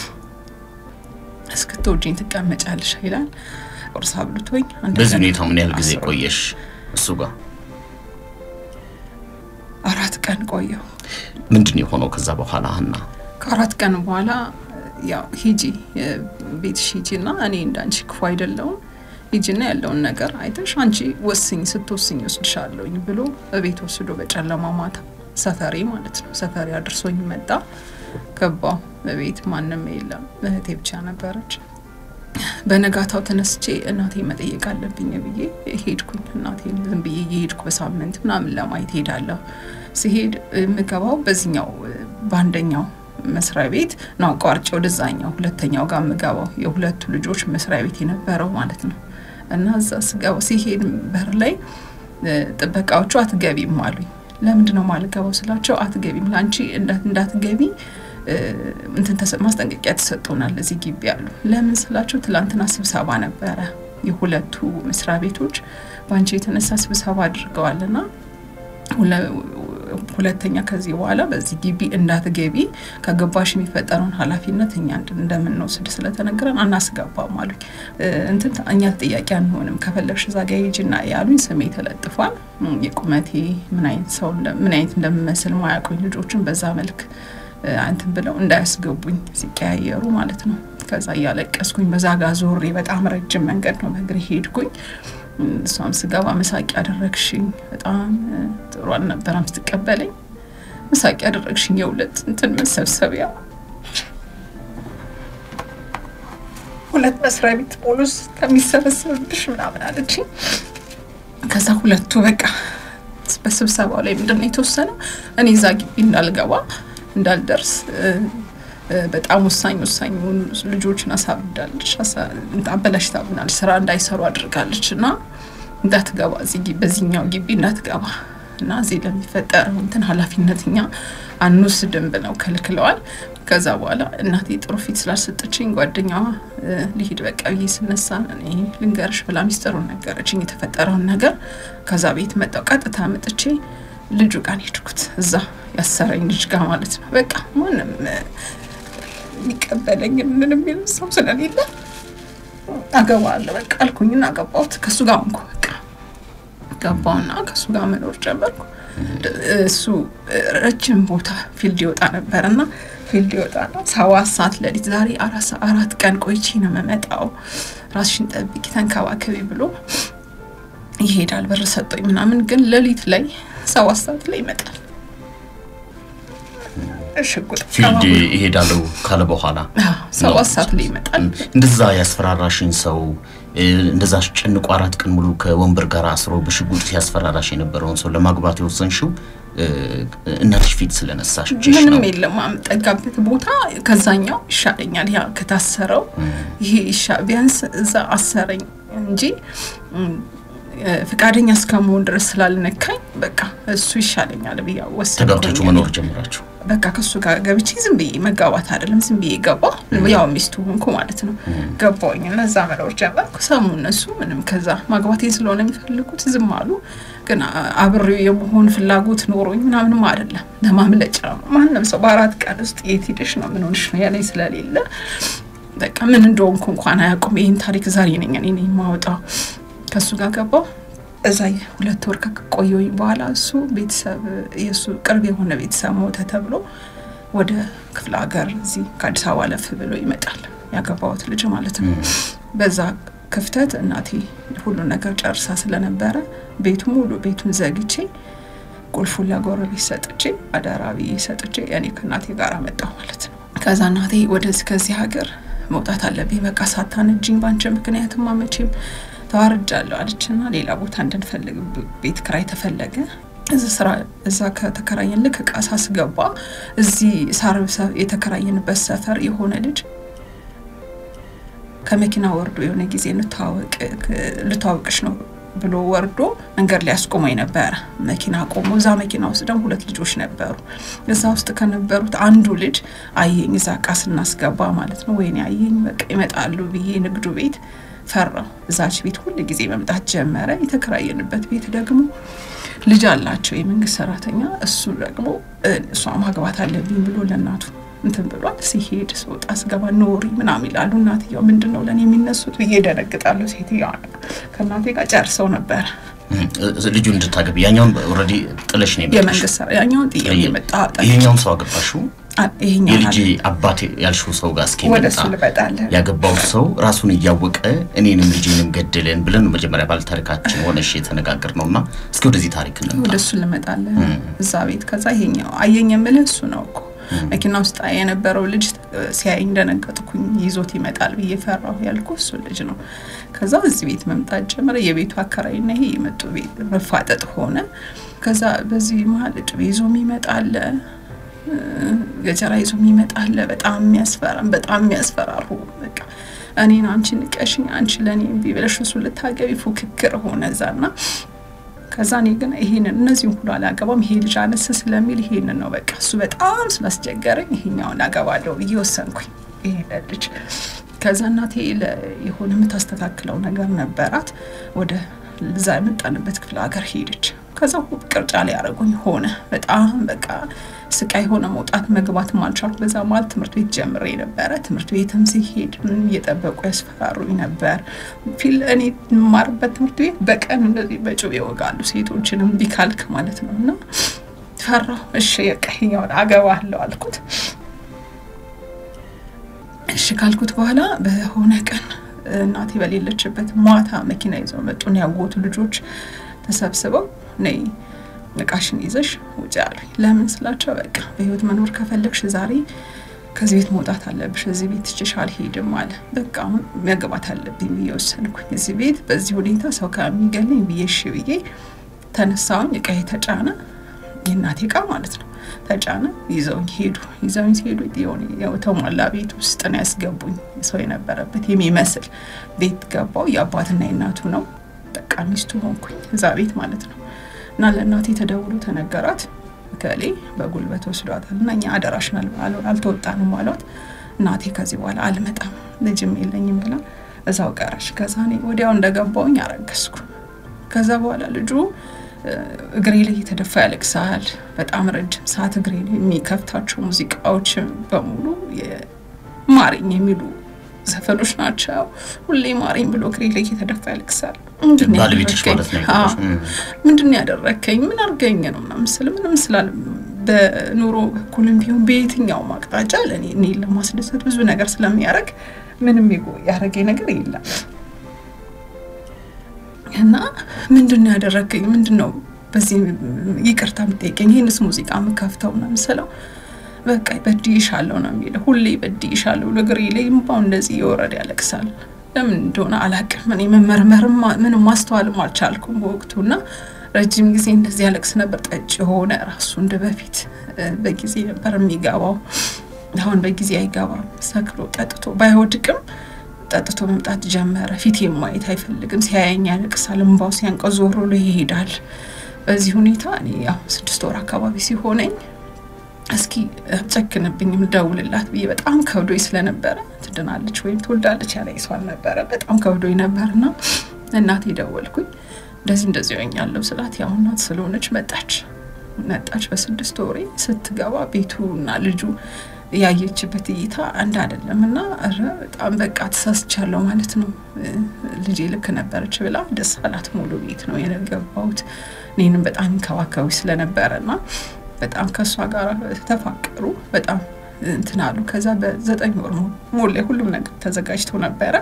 እስክትወጂኝ ትቀመጫለሽ ይላል። ቁርስ አብልቶኝ በዚህ ሁኔታ ምን ያህል ጊዜ ቆየሽ እሱ ጋር? አራት ቀን ቆየው። ምንድን የሆነው ከዛ በኋላ ሀና? ከአራት ቀን በኋላ ያው ሂጂ ቤትሽ ሂጂ እና እኔ እንዳንቺ ክፉ አይደለውም ሂጂና ያለውን ነገር አይተሽ አንቺ ወስኝ ስትወስኝ ወስድሻለሁኝ ብሎ በቤት ወስዶ በጨለማ ማታ ሰፈሬ ማለት ነው ሰፈሬ አድርሶኝ መጣ። ገባሁ በቤት ማንም የለም፣ እህቴ ብቻ ነበረች። በነጋታው ተነስቼ እናቴ መጠየቅ አለብኝ ብዬ ሄድኩኝ። እናቴን ዝም ብዬ እየሄድኩ በሳምንት ምናምን ለማየት ሄዳለሁ። ሲሄድ የምገባው በዚህኛው በአንደኛው መስሪያ ቤት ነው አቋርጬ ወደዛኛው ሁለተኛው ጋር የምገባው የሁለቱ ልጆች መስሪያ ቤት የነበረው ማለት ነው። እና እዛ ስገባ ሲሄድ በር ላይ ጥበቃዎቹ አትገቢም አሉኝ። ለምንድን ነው ማልገባው ስላቸው አትገቢም፣ ለአንቺ እንዳትገቢ እንትን ማስጠንቀቂያ ተሰጥቶናል እዚህ ግቢ አሉ። ለምን ስላቸው ትላንትና ስብሰባ ነበረ፣ የሁለቱ መስሪያ ቤቶች በአንቺ የተነሳ ስብሰባ አድርገዋልና ሁለተኛ ከዚህ በኋላ በዚህ ግቢ እንዳትገቢ ከገባሽ የሚፈጠረውን ኃላፊነት እኛ እንደምንወስድ ስለተነገረን አናስገባም አሉኝ። እንትን እኛ ተጠያቂ አንሆንም፣ ከፈለግሽ እዛ ጋ ሂጂና ያሉኝ። ስሜ ተለጥፏል። የቁመቴ ምን አይነት ሰው ምን አይነት እንደምመስል ማያውቁኝ ልጆችን በዛ መልክ እንትን ብለው እንዳያስገቡኝ ሲቀያየሩ ማለት ነው። ከዛ እያለቀስኩኝ በዛ ጋ ዞሬ በጣም ረጅም መንገድ ነው በእግሬ ሄድኩኝ። እሷም ስገባ መሳቂ ያደረግሽኝ በጣም ጥሩ አልነበረም ስትቀበለኝ። መሳቂ ያደረግሽኝ የሁለት እንትን መሰብሰቢያ ሁለት መስሪያ ቤት ፖሊስ ከሚሰበሰብብሽ ምናምን አለችኝ። ከዛ ሁለቱ በቃ በስብሰባው ላይ ምንድን ነው የተወሰነው እኔ እዛ ግቢ እንዳልገባ እንዳልደርስ በጣም ወሳኝ ወሳኝ የሆኑ ልጆችን አሳብዳለች፣ አበላሽታብናለች፣ ስራ እንዳይሰሩ አድርጋለች እና እንዳትገባ በዚህኛው ግቢ እንዳትገባ እና እዚህ ለሚፈጠረው እንትን ኃላፊነት እኛ አንወስድም ብለው ከልክለዋል። ከዛ በኋላ እናቴ ጥሩ ፊት ስላልሰጠችኝ ጓደኛዋ ልሂድ በቃ ብዬ ስነሳ እኔ ልንገርሽ ብላ ሚስጥሩን ነገረችኝ፣ የተፈጠረውን ነገር። ከዛ ቤት መጣው ቀጥታ መጥቼ ልጁ ጋር ሄድኩት፣ እዛ ያሰረኝ ልጅ ጋር ማለት ነው። በቃ ማንም የሚቀበለኝ ምን የሚል ሰው ስለሌለ አገባዋለሁ በቃ አልኩኝና አገባሁት። ከእሱ ጋር እንኳ በቃ ገባውና ከእሱ ጋር መኖር ጀመርኩ። እሱ ረጅም ቦታ ፊልድ ይወጣ ነበር እና ፊልድ ይወጣና ሰባት ሰዓት ለሊት ዛሬ አራት ቀን ቆይቼ ነው የምመጣው፣ ራስሽን ጠብቂ ተንከባከቢ ብሎ ይሄዳል። ብር ሰጠኝ ምናምን፣ ግን ሌሊት ላይ ሰባት ሰዓት ላይ ይመጣል። ሽጉጥ ፊልድ ይሄዳለሁ ካለ በኋላ ሰባት ሰዓት ላይ ይመጣል። እንደዛ ያስፈራራሽኝ ሰው እንደዛ ጨንቆ አራት ቀን ሙሉ ከወንበር ጋር አስሮ በሽጉጥ ሲያስፈራራሽ የነበረውን ሰው ለማግባት የወሰንሽው እናትሽ ፊት ስለነሳሽ ምንም የለም የምጠጋበት ቦታ ከዛኛው ይሻለኛል። ያ ከታሰረው ይሄ ቢያንስ እዛ አሰረኝ እንጂ ፈቃደኛ እስከመሆን ድረስ ስላልነካኝ በቃ እሱ ይሻለኛል ብዬ ወሰንኩኝ። ተጋብታችሁ መኖር ጀምራችሁ? በቃ ከሱ ጋር ገብቼ ዝም ብዬ መጋባት አይደለም ዝም ብዬ ገባ ያው ሚስቱ ሆንኩ ማለት ነው። ገባሁኝ እና እዛ መኖር ጀመርኩ። ሰሙ እነሱ ምንም ከዛ ማግባቴን ስለሆነ የሚፈልጉት ዝም አሉ። ግን አብሬው የመሆን ፍላጎት ኖሮኝ ምናምንም አይደለም ለማምለጫ ነው። ማንም ሰው በአራት ቀን ውስጥ የት ሄደሽ ነው ምን ሆንሽ ነው ያለኝ ስለሌለ በቃ ምን እንደሆንኩ እንኳን አያውቁም። ይህን ታሪክ ዛሬ ነኝ እኔ ነኝ የማወጣው። ከእሱ ጋር ገባሁ። እዛ ሁለት ወር ከቆየሁኝ በኋላ እሱ ቤተሰብ የእሱ ቅርብ የሆነ ቤተሰብ ሞተ ተብሎ ወደ ክፍለ ሀገር እዚህ ከአዲስ አበባ ለፍ ብሎ ይመጣል። ያገባሁት ልጅ ማለት ነው። በዛ ክፍተት እናቴ ሁሉን ነገር ጨርሳ ስለነበረ ቤቱ ሙሉ ቤቱን ዘግቼ ቁልፉን ለጎረቤት ሰጥቼ አደራ ብዬ ሰጥቼ እኔ ከእናቴ ጋር መጣሁ ማለት ነው። ከዛ እናቴ ወደዚህ ከዚህ ሀገር መውጣት አለብኝ በቃ ሳታነጅኝ ባንቺ ምክንያትማ መቼም ተዋርጃለሁ አለችና ሌላ ቦታ እንድንፈልግ ቤት ክራይ ተፈለገ። እዚ ስራ እዛ ከተከራየን ልክ እቃ ሳስገባ እዚህ ሳር የተከራየንበት ሰፈር የሆነ ልጅ ከመኪና ወርዶ የሆነ ጊዜ ልታወቅሽ ነው ብሎ ወርዶ መንገድ ላይ አስቆመኝ ነበረ። መኪና ቆሞ እዛ መኪና ውስጥ ደግሞ ሁለት ልጆች ነበሩ። እዛ ውስጥ ከነበሩት አንዱ ልጅ አየኝ፣ እዛ እቃ ስናስገባ ማለት ነው። ወይኔ አየኝ፣ በቃ ይመጣሉ ብዬ ንግዱ ቤት ፈራው። እዛች ቤት ሁል ጊዜ መምጣት ጀመረ። የተከራየንበት ቤት ደግሞ ልጅ አላቸው የመንግስት ሰራተኛ። እሱ ደግሞ እሷ ማግባት አለብኝ ብሎ ለእናቱ እንትን ብሏል። ሲሄድ ስወጣ ስገባ ኖሪ ምናምን ይላሉ። እናትየው ምንድን ነው ለእኔ የሚነሱት ብዬ ደነግጣለሁ። ሴትዮዋ ከእናቴ ጋር ጨርሰው ነበረ ልጁ እንድታገቢ ያኛውን ኦልሬዲ ጥለሽ ነው የመንግስት ሰራ ያኛውን ጥዬ የመጣ ይሄኛውን ሰው አገባሽው? የልጅ አባት ያልሽው ሰው ጋር እስኪ ወደ እሱ ልመጣለን። ያገባው ሰው ራሱን እያወቀ እኔንም ልጅንም ገደለን ብለን መጀመሪያ ባለ ታሪካችን ሆነሽ የተነጋገር ነው እና እስኪ ወደዚህ ታሪክ እንምጣ። ወደ እሱ ልመጣለን። እዛ ቤት ከዛ ይሄኛው አየኝ የምልህ እሱ ነው እኮ መኪና ውስጥ የነበረው ልጅ ሲያየኝ ደነገጥኩኝ። ይዞት ይመጣል ብዬ ፈራሁ ያልኩ እሱ ልጅ ነው። ከዛ እዚህ ቤት መምጣት ጀመረ። የቤቱ አከራይና ይሄ የመጡ ቤት መፋጠጥ ሆነ። ከዛ በዚህ መሀል እጭ ይዞ ይመጣል ገጀራ ይዞ የሚመጣለ በጣም የሚያስፈራም በጣም የሚያስፈራሩ በቃ እኔን አንቺ ንቀሽኝ አንቺ ለእኔ እምቢ ብለሽ እሱ ልታገቢ ፉክክር ሆነ እዛና ከዛ እኔ ግን ይሄንን እነዚህም ሁሉ አላገባም ይሄ ልጅ አነስ ስለሚል ይሄንን ነው በቃ እሱ በጣም ስላስቸገረኝ ይሄኛውን አገባለሁ ብዬ ወሰንኩኝ። ይሄ ልጅ ከዛ እናቴ የሆነ የምታስተካክለው ነገር ነበራት። ወደ እዛ የመጣንበት ክፍለ ሀገር ሄደች። ከዛ ቅርጫ ላይ ያደረጉኝ ሆነ በጣም በቃ ስቃይ ሆነ። መውጣት መግባት ማልቻልኩ። በዛ ማለት ትምህርት ቤት ጀምሬ ነበረ። ትምህርት ቤትም ሲሄድ እየጠበቁ ያስፈራሩኝ ነበር። ፊል እኔ የማርበት ትምህርት ቤት በቀን እንደዚህ በጩቤ ይወጋሉ ሴቶችንም ቢካልክ ማለት ነው። እና ፈራሁ። እሺ የቀኛውን አገባለሁ አልኩት። እሺ ካልኩት በኋላ በሆነ ቀን እናቴ በሌለችበት ማታ መኪና ይዘው መጡን። ያጎቱ ልጆች ተሰብስበው ነይ እቃሽን ይዘሽ ውጭ አሉኝ። ለምን ስላቸው በቃ በህይወት መኖር ከፈለግሽ ዛሬ ከዚህ ቤት መውጣት አለብሽ፣ እዚህ ቤት ትችሽ አልሄድም አለ። በቃ አሁን መግባት አለብኝ ብዬ ወሰንኩኝ። እዚህ ቤት በዚህ ሁኔታ ሰው ከሚገለኝ ብዬ እሺ ብዬ ተነሳውኝ። እቃ ተጫነ፣ የእናቴ እቃ ማለት ነው ተጫነ። ይዘውኝ ሄዱ። ይዘውኝ ሲሄዱ የተሟላ ቤት ውስጥ ነው ያስገቡኝ። ሰው የነበረበት የሚመስል ቤት ገባው። የአባትና የእናቱ ነው። በቃ ሚስቱ ሆንኩኝ እዛ ቤት ማለት ነው። እና ለእናቴ ተደውሎ ተነገራት። ከሌ በጉልበት ወስዷታል እና እኛ አደራሽን አልተወጣንም አሏት። እናቴ ከዚህ በኋላ አልመጣም ልጅም የለኝም ብላ እዛው ቀረች። ከዛ እኔ ወዲያው እንደገባውኝ አረገዝኩ። ከዛ በኋላ ልጁ እግሬ ላይ የተደፋ ያለቅሳል። በጣም ረጅም ሰዓት እግሬ ላይ የሚከፍታቸው ሙዚቃዎች በሙሉ ማሪኝ የሚሉ ዘፈኖች ናቸው። ሁሌ ማሪኝ ብሎ እግሬ ላይ የተደፋ ያለቅሳል። ምንድን ያደረከኝ? ምን አድርገኝ ነው ምናምን ስል ምንም ስላል በኑሮ በኩልም ቢሆን በየትኛውም አቅጣጫ ለእኔ እኔን ለማስደሰት ብዙ ነገር ስለሚያደርግ ምንም ያደረገኝ ነገር የለም እና ምንድን ነው ያደረገኝ? ምንድን ነው በዚህ ይቅርታ የምጠይቀኝ? ይህንስ ሙዚቃ የምከፍተው ምናምን ስለው በቃ በድይሻለሁ ነው የሚለው። ሁሌ በድይሻለሁ ብሎ እግሬ ላይ እምባው እንደዚህ የወረደ ያለቅሳል። ለምን እንደሆነ አላውቅም። እኔ መመርመርም ምንም ማስተዋልም አልቻልኩም በወቅቱ እና ረጅም ጊዜ እንደዚህ ያለቅስ ነበር። ጠጭ የሆነ ራሱ እንደ በፊት በጊዜ ነበር የሚገባው። አሁን በጊዜ አይገባም። ሰክሮ ጠጥቶ ባይወድቅም ጠጥቶ መምጣት ጀመረ። ፊቴ ማየት አይፈልግም። ሲያየኝ ያለቅሳል። እምባው ሲያንቀው ዞሮ ላይ ይሄዳል። በዚህ ሁኔታ እኔ ያው ስድስት ወር አካባቢ ሲሆነኝ እስኪ አጨክንብኝ ልደውልላት ብዬ በጣም ከብዶኝ ስለነበረ ትድናለች ወይም ትወልዳለች ያለ ሰው አልነበረ። በጣም ከብዶኝ ነበርና እናቴ ደወልኩኝ። እንደዚህ እንደዚህ ሆኛለሁ ስላት ያው እናት ስለሆነች መጣች መጣች። በስድስት ወሬ ስትገባ ቤቱ እና ልጁ ያየችበት እይታ አንድ አይደለም እና ኧረ በጣም በቃ ተሳስቻለሁ ማለት ነው ልጄ ልክ ነበረች ብላ ደስ አላት። ሙሉ ቤት ነው የገባሁት። እኔንም በጣም እንከባከቡ ስለነበረ እና በጣም ከእሷ ጋር ተፋቀሩ። በጣም እንትን አሉ። ከዛ በዘጠኝ ወር ሞላ ሁሉም ነገር ተዘጋጅቶ ነበረ።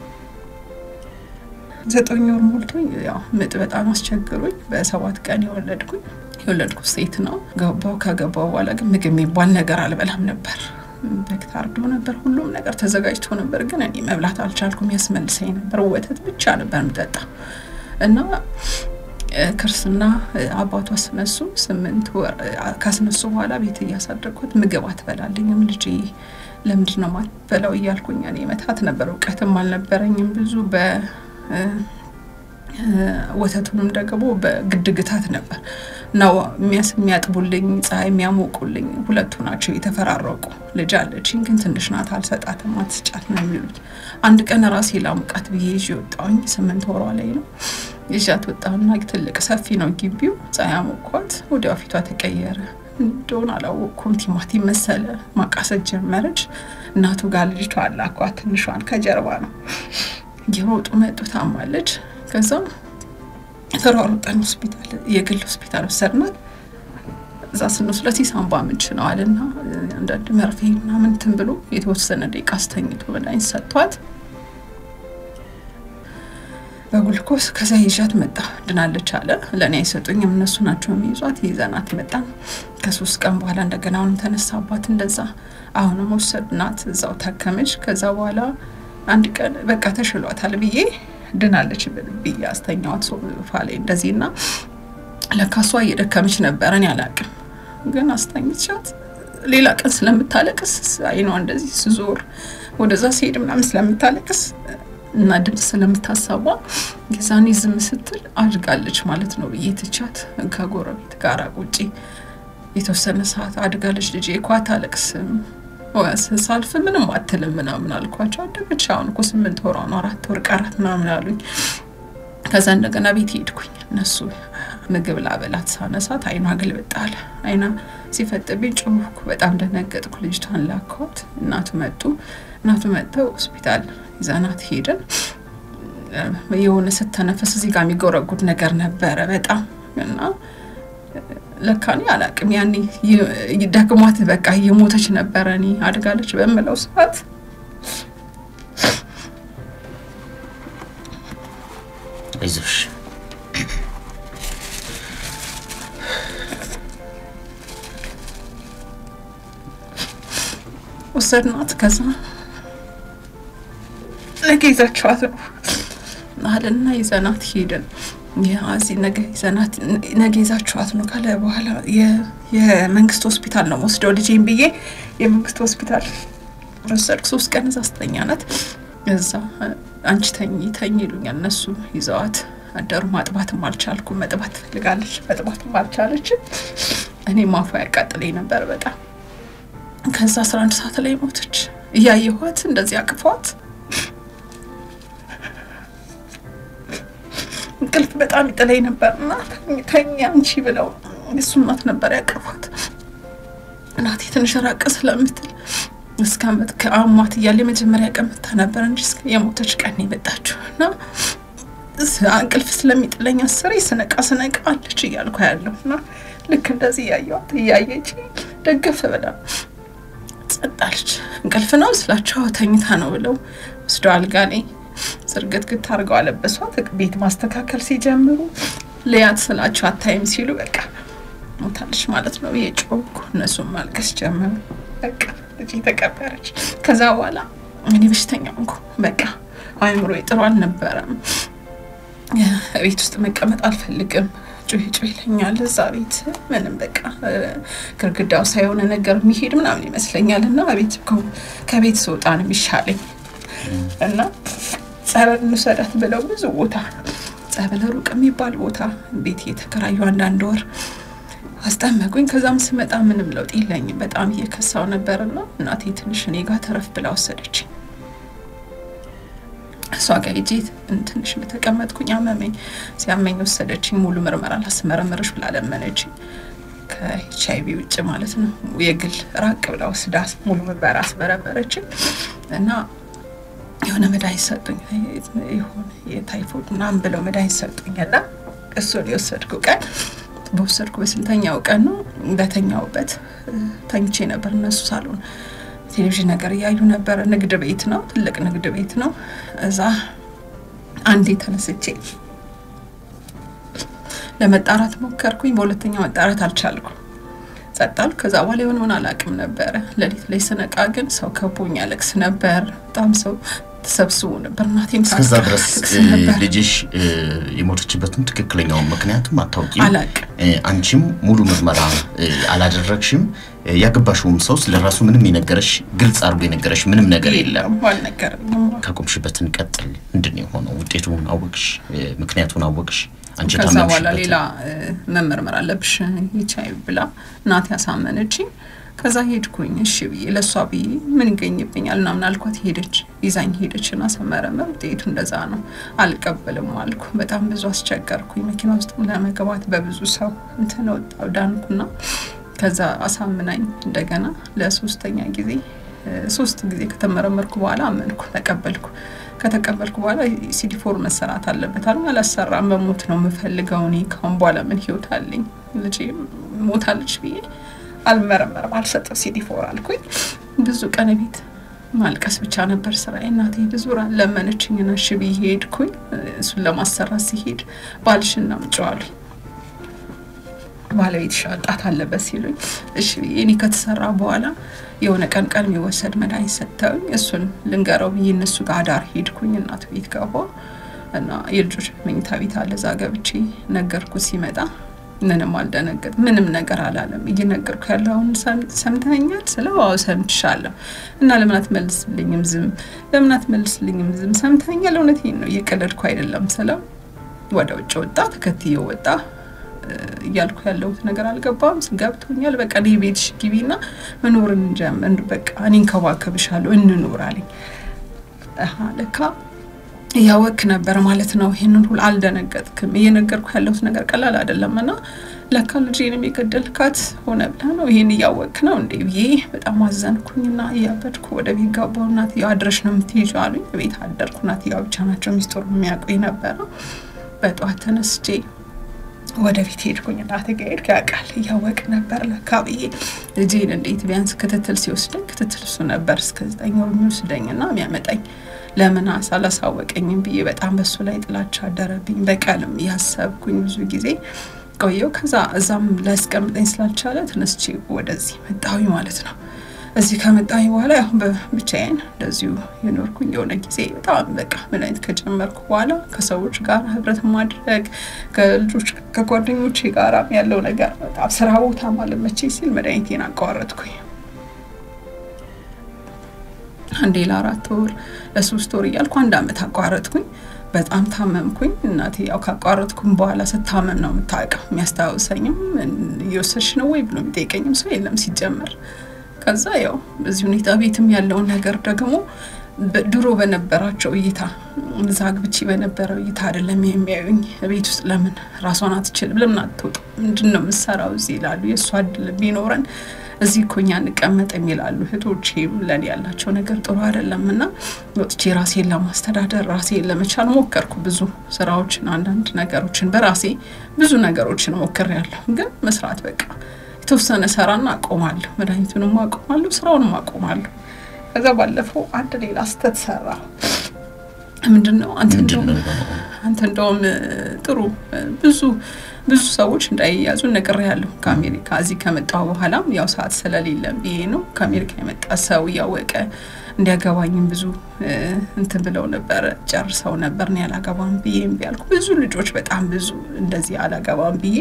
ዘጠኝ ወር ሞልቶኝ ያው ምጥ በጣም አስቸግሮኝ በሰባት ቀን የወለድኩኝ የወለድኩት ሴት ነው። ገባው ከገባው በኋላ ግን ምግብ የሚባል ነገር አልበላም ነበር። በግ ታርዶ ነበር። ሁሉም ነገር ተዘጋጅቶ ነበር። ግን እኔ መብላት አልቻልኩም። ያስመልሰኝ ነበር። ወተት ብቻ ነበር ምጠጣ እና ክርስትና አባቷ አስነሱ። ስምንት ወር ካስነሱ በኋላ ቤት እያሳደግኩት ምግብ አትበላልኝም ልጄ ለምንድን ነው ማትበላው እያልኩኝ እኔ መታት ነበር። እውቀትም አልነበረኝም ብዙ በ ወተቱንም ደግሞ በግድግታት ነበር እና የሚያጥቡልኝ ፀሐይ የሚያሞቁልኝ ሁለቱ ናቸው የተፈራረቁ። ልጅ አለችኝ ግን ትንሽ ናት፣ አልሰጣትም፣ አትስጫት ነው የሚሉት። አንድ ቀን ራሴ ላሙቃት ብዬ ይዤ ወጣሁኝ። ስምንት ወሯ ላይ ነው ይዣት ወጣሁና ትልቅ ሰፊ ነው ግቢው። ፀሐይ አሞቋት፣ ወዲያው ፊቷ ተቀየረ። እንደሆነ አላወቅኩም። ቲማቲም መሰለ ማቃሰት ጀመረች። እናቱ ጋር ልጅቷ አላኳት፣ ትንሿን ከጀርባ ነው እየሮጡ መጡ። ታማለች። ከዛም ተሯሩጠን ሆስፒታል የግል ሆስፒታል ወሰድናት። እዛ ስንወስዳት የሳምባ ምንጭ ነው አለና አንዳንድ መርፌ ምናምን እንትን ብሎ የተወሰነ ደቂቃ አስተኝቶ መድኃኒት ሰጥቷት በጉልኮስ ከዛ ይዣት መጣ። ድናለች አለ። ለእኔ አይሰጡኝም እነሱ ናቸው የሚይዟት። ይዘናት መጣን። ከሶስት ቀን በኋላ እንደገና አሁንም ተነሳባት። እንደዛ አሁንም ወሰድናት። እዛው ታከመች። ከዛ በኋላ አንድ ቀን በቃ ተሽሏታል ብዬ ድናለች ብዬ አስተኛዋት ሶፋ ላይ እንደዚህ እና ለካ እሷ እየደከመች ነበረ። እኔ አላቅም ግን አስተኝቻት ሌላ ቀን ስለምታለቅስ አይኗ እንደዚህ ስዞር ወደዛ ሲሄድ ምናምን ስለምታለቅስ እና ድምፅ ስለምታሳቧ የዛኔ ዝም ስትል አድጋለች ማለት ነው ብዬ ትቻት ከጎረቤት ጋር ቁጭ የተወሰነ ሰዓት አድጋለች ልጄ እኮ አታለቅስም ሳልፍ ምንም አትልም ምናምን አልኳቸው። አደገች አሁን እኮ ስምንት ወሯ ነው አራት ወር ቀራት ምናምን አሉኝ። ከዛ እንደገና ቤት ሄድኩኝ። እነሱ ምግብ ላበላት ሳነሳት አይኗ ግልብጥ አለ። አይኗ ሲፈጥብኝ ጮህኩ። በጣም ደነገጥኩ። ልጅቷን ላኳት። እናቱ መጡ። እናቱ መጥተው ሆስፒታል ይዘናት ሄድን። የሆነ ስተነፈስ እዚህ ጋር የሚጎረጉድ ነገር ነበረ በጣም እና ለካ እኔ አላቅም። ያኔ ደክሟት በቃ እየሞተች ነበረ። እኔ አድጋለች በምለው ሰዓት አይዞሽ ወሰድናት። ከዛ ነገ ይዛችኋት ነው አለና ይዘናት ሄድን። እዚህ ነገ ይዘናት ነገ ይዛችኋት ነው ካለ በኋላ የመንግስት ሆስፒታል ነው ወስደው ልጄን ብዬ የመንግስት ሆስፒታል ወሰድኩ። ሶስት ቀን እዛ አስተኛ ናት። እዛ አንቺ ተኝ ተኝ ይሉኛል እነሱ ይዘዋት አደሩ። ማጥባትም አልቻልኩም። መጥባት ትፈልጋለች፣ መጥባትም አልቻለችም። እኔ ማፏ ያቃጥለኝ ነበር በጣም። ከዛ አስራ አንድ ሰዓት ላይ ሞተች። እያየኋት እንደዚህ አቅፏት እንቅልፍ በጣም ይጥለኝ ነበር እና ተኛ አንቺ ብለው እሱ እናት ነበር ያቀፏት። እናቴ ትንሽ ራቅ ስለምትል እስከ ዓመት ከአሟት እያለ የመጀመሪያ ቀን መታ ነበር እንጂ እስከ የሞተች ቀን የመጣችው እና እንቅልፍ ስለሚጥለኝ አስሬ ስነቃ ስነቃ አለች እያልኩ ያለው እና ልክ እንደዚህ እያየኋት እያየች ደገፍ ብላ ጸጣለች። እንቅልፍ ነው ስላቸው ተኝታ ነው ብለው ወስደው አልጋ ላይ ዝርግትግት አድርገው አለበሷት። ቤት ማስተካከል ሲጀምሩ ልያት ስላቸው አታይም ሲሉ በቃ ሞታለች ማለት ነው ብዬ ጮኩ። እነሱም ማልቀስ ጀመሩ። በቃ ልጅ ተቀበረች። ከዛ በኋላ እኔ በሽተኛ ሆንኩ። በቃ አይምሮ ጥሩ አልነበረም። ቤት ውስጥ መቀመጥ አልፈልግም። ጩህ ጩህ ይለኛል። እዛ ቤት ምንም በቃ ግርግዳው ሳይሆነ ነገር የሚሄድ ምናምን ይመስለኛል እና ቤት ከቤት ስወጣ ነው የሚሻለኝ እና ጸበል እንውሰዳት ብለው ብዙ ቦታ ጸበል ሩቅ የሚባል ቦታ ቤት የተከራዩ አንዳንድ ወር አስጠመቁኝ። ከዛም ስመጣ ምንም ለውጥ የለኝም። በጣም እየከሳው ነበርና እናቴ ትንሽ እኔ ጋር ተረፍ ብላ ወሰደችኝ። እሷ ጋር ሂጄ ትንሽ እንደተቀመጥኩኝ አመመኝ። ሲያመኝ ወሰደችኝ። ሙሉ ምርመራ ላስመረምርሽ ብላ ለመነችኝ። ከኤች አይቪ ውጭ ማለት ነው። የግል ራቅ ብላ ወስዳ ሙሉ ምርመራ አስመረመረችኝ እና የሆነ መድኃኒት ሰጡኝ። የሆነ የታይፎድ ምናምን ብለው መድኃኒት ሰጡኝ እና እሱን የወሰድኩ ቀን በወሰድኩ በስንተኛው ቀን ነው በተኛውበት ተኝቼ ነበር። እነሱ ሳሎን ቴሌቪዥን ነገር እያዩ ነበር። ንግድ ቤት ነው፣ ትልቅ ንግድ ቤት ነው። እዛ አንዴ ተነስቼ ለመጣራት ሞከርኩኝ። በሁለተኛው መጣራት አልቻልኩም፣ ጸጣሉ። ከዛ በኋላ የሆነውን አላውቅም ነበረ። ሌሊት ላይ ስነቃ ግን ሰው ከቦኝ ያለቅስ ነበር። በጣም ሰው ተሰብስቦ ነበር። እናቴም እስከዛ ድረስ ልጅሽ የሞተችበትን ትክክለኛውን ምክንያቱም አታውቂም፣ አላውቅም። አንቺም ሙሉ ምርመራ አላደረግሽም። ያገባሽውም ሰው ስለ ራሱ ምንም የነገረሽ ግልጽ አድርጎ የነገረሽ ምንም ነገር የለም። አልነገረኝም። ካቆምሽበትን ቀጥል ምንድን ነው የሆነው? ውጤቱን አወቅሽ? ምክንያቱን አወቅሽ? አንቺ ከዛ በኋላ ታመምሽበትን ሌላ መመርመር አለብሽ ኤች አይ ቪ ብላ እናቴ ያሳመነችኝ። ከዛ ሄድኩኝ። እሺ ብዬ ለእሷ ብዬ ምን ይገኝብኛል ምናምን አልኳት። ሄደች ይዛኝ ሄደች እና ስመረመር ውጤቱ እንደዛ ነው። አልቀበልም አልኩ። በጣም ብዙ አስቸገርኩኝ። መኪና ውስጥ ለመግባት በብዙ ሰው እንትን ወጣሁ ዳንኩና ከዛ አሳምናኝ እንደገና ለሶስተኛ ጊዜ ሶስት ጊዜ ከተመረመርኩ በኋላ አመንኩ፣ ተቀበልኩ። ከተቀበልኩ በኋላ ሲዲፎር መሰራት አለበት አሉ። አላሰራም፣ መሞት ነው የምፈልገው እኔ ካሁን በኋላ ምን ህይወት አለኝ? ልጄ ሞታለች ብዬ አልመረመርም፣ አልሰጥም ሲዲፎር አልኩኝ። ብዙ ቀን ቤት ማልቀስ ብቻ ነበር ስራዬ። እናቴ ብዙ ለመነችኝ እና እሺ ብዬ ሄድኩኝ። እሱን ለማሰራት ሲሄድ ባልሽን አምጪው አሉኝ። ባለቤትሽ ወጣት አለበት ሲሉኝ እሺ ብዬ እኔ ከተሰራ በኋላ የሆነ ቀን ቀን የሚወሰድ መድኃኒት ሰጥተውኝ እሱን ልንገረው ብዬ እነሱ ጋር አዳር ሄድኩኝ። እናቱ ቤት ገባሁ እና የልጆች መኝታ ቤት አለ እዛ ገብቼ ነገርኩት። ሲመጣ ምንም አልደነገጥ ምንም ነገር አላለም። እየነገርኩ ያለውን ሰምተኛል ስለው አዎ ሰምቻለሁ። እና ለምን አትመልስልኝም ዝም ለምን አትመልስልኝም ዝም ሰምተኛል። እውነቴን ነው እየቀለድኩ አይደለም ስለው ወደ ውጭ ወጣ። ተከትዬው ወጣ። እያልኩ ያለሁት ነገር አልገባም። ገብቶኛል። በቃ እኔ ቤትሽ ግቢና መኖርን እንጀምር፣ በቃ እኔ እንከባከብሻለሁ፣ እንኖር አለኝ። አሀ ለካ እያወክ ነበር ማለት ነው። ይህንን ሁሉ አልደነገጥክም። እየነገርኩ ያለሁት ነገር ቀላል አይደለም እና ለካ ልጄንም የገደልካት ሆነ ብላ ነው ይህን እያወክ ነው እንዴ ብዬ በጣም አዘንኩኝና እያበድኩ ወደ ቤት ገባሁ። እናትዬው አድረሽ ነው የምትሄጂው አሉኝ። ቤት አደርኩ። እናትዬዋ ብቻ ናቸው ሚስጥሩ የሚያውቁኝ ነበረው። በጠዋት ተነስቼ ወደ ቤት ሄድኩኝ። እናቴ ጋር ሄድኩ። ያውቃል እያወቅ ነበር ለካ ብዬ ልጄን እንዴት ቢያንስ ክትትል ሲወስደኝ ክትትል እሱ ነበር እስከ ዘጠኝ ወር የሚወስደኝ እና የሚያመጣኝ ለምን አላሳወቀኝም ብዬ በጣም በሱ ላይ ጥላቻ አደረብኝ። በቀልም ያሰብኩኝ ብዙ ጊዜ ቆየው። ከዛ እዛም ሊያስቀምጠኝ ስላልቻለ ተነስቼ ወደዚህ መጣሁኝ ማለት ነው። እዚህ ከመጣሁኝ በኋላ አሁን ብቻዬን እንደዚሁ የኖርኩኝ የሆነ ጊዜ በጣም በቃ መድኃኒት ከጀመርኩ በኋላ ከሰዎች ጋር ህብረት ማድረግ ከልጆች ከጓደኞቼ ጋር ያለው ነገር በጣም ስራ ቦታ ማለመቼ ሲል መድኃኒቴን አቋረጥኩኝ። አንዴ ለአራት ወር ለሶስት ወር እያልኩ አንድ አመት አቋረጥኩኝ። በጣም ታመምኩኝ። እናቴ ያው ካቋረጥኩም በኋላ ስታመም ነው የምታውቀው። የሚያስታውሰኝም እየወሰድሽ ነው ወይ ብሎ የሚጠይቀኝም ሰው የለም ሲጀመር። ከዛ ያው በዚህ ሁኔታ ቤትም ያለውን ነገር ደግሞ ድሮ በነበራቸው እይታ እዛ አግብቼ በነበረው እይታ አይደለም የሚያዩኝ። ቤት ውስጥ ለምን ራሷን አትችልም? ለምን አትወጣ? ምንድን ነው የምትሰራው እዚህ ይላሉ። የእሷ እድል ቢኖረን እዚህ እኮ እኛ እንቀመጥም ይላሉ። እህቶቼም ለኔ ያላቸው ነገር ጥሩ አይደለም እና ወጥቼ ራሴን ለማስተዳደር ራሴን ለመቻል ሞከርኩ። ብዙ ስራዎችን፣ አንዳንድ ነገሮችን በራሴ ብዙ ነገሮችን ሞክሬያለሁ። ግን መስራት በቃ የተወሰነ ሰራና አቆማለሁ። መድኃኒቱንም አቆማለሁ፣ ስራውንም አቆማለሁ። ከዛ ባለፈው አንድ ሌላ ስተት ሰራ። ምንድን ነው አንተ እንደውም አንተ እንደውም ጥሩ ብዙ ብዙ ሰዎች እንዳይያዙ ነግሬያለሁ። ከአሜሪካ እዚህ ከመጣሁ በኋላም ያው ሰዓት ስለሌለም ብዬ ነው። ከአሜሪካ የመጣ ሰው እያወቀ እንዲያገባኝም ብዙ እንትን ብለው ነበረ፣ ጨርሰው ነበር። እኔ አላገባም ብዬ እምቢ አልኩ። ብዙ ልጆች በጣም ብዙ እንደዚህ አላገባም ብዬ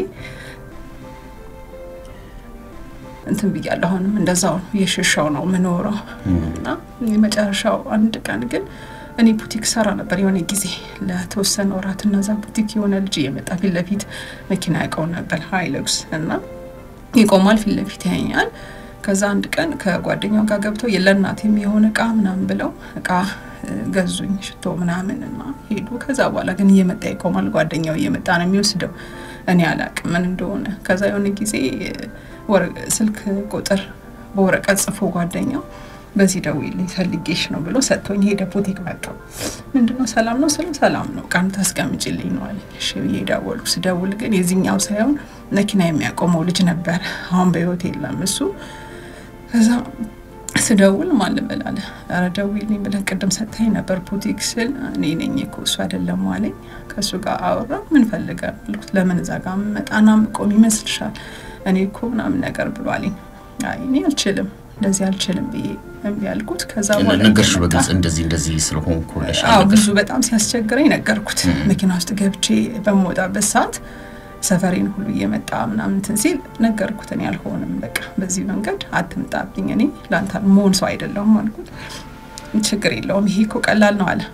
እንትን ብያለሁ። አሁንም እንደዛው ነው እየሸሻው ነው የምኖረው እና የመጨረሻው አንድ ቀን ግን እኔ ቡቲክ ሰራ ነበር የሆነ ጊዜ ለተወሰነ ወራት እና እዛ ቡቲክ የሆነ ልጅ እየመጣ ፊት ለፊት መኪና ያውቀው ነበር ሃይሉክስ እና ይቆማል፣ ፊት ለፊት ያኛል። ከዛ አንድ ቀን ከጓደኛው ጋር ገብተው ለእናቴም የሆነ እቃ ምናምን ብለው እቃ ገዙኝ፣ ሽቶ ምናምን እና ሄዱ። ከዛ በኋላ ግን እየመጣ ይቆማል፣ ጓደኛው እየመጣ ነው የሚወስደው። እኔ አላቅም ምን እንደሆነ። ከዛ የሆነ ጊዜ ስልክ ቁጥር በወረቀት ጽፎ ጓደኛው በዚህ ደውዪልኝ ፈልጌሽ ነው ብሎ ሰጥቶኝ ሄደ። ቡቲክ መጣሁ። ምንድነው ሰላም ነው ስለው ሰላም ነው ቃን ታስቀምጪልኝ ነው አለኝ። እሺ ብዬ ደወልኩ። ስደውል ግን የዚህኛው ሳይሆን መኪና የሚያቆመው ልጅ ነበር። አሁን በህይወት የለም እሱ። ከዛ ስደውል ማን ልበል አለ። ኧረ ደውዪልኝ ብለህ ቅድም ሰጥተኝ ነበር ቡቲክ ስል እኔ ነኝ እኮ እሱ አይደለም አለኝ። ከእሱ ጋር አወራ። ምን ፈልገህ አልኩት። ለምን እዛ ጋር መጣና ምቆም ይመስልሻል? እኔ እኮ ምናምን ነገር ብሎ አለኝ። አይ እኔ አልችልም እንደዚህ አልችልም ብዬ እምቢ ያልኩት። ከዛ በኋላ ነገርሽ በግልጽ እንደዚህ እንደዚህ ስለሆንኩ ብለሽ አዎ ብዙ በጣም ሲያስቸግረኝ ነገርኩት። መኪና ውስጥ ገብቼ በምወጣበት ሰዓት ሰፈሬን ሁሉ እየመጣ ምናምን እንትን ሲል ነገርኩት። እኔ አልሆንም፣ በቃ በዚህ መንገድ አትምጣብኝ፣ እኔ ለአንተ መሆን ሰው አይደለሁም አልኩት። ችግር የለውም ይሄ እኮ ቀላል ነው አለ።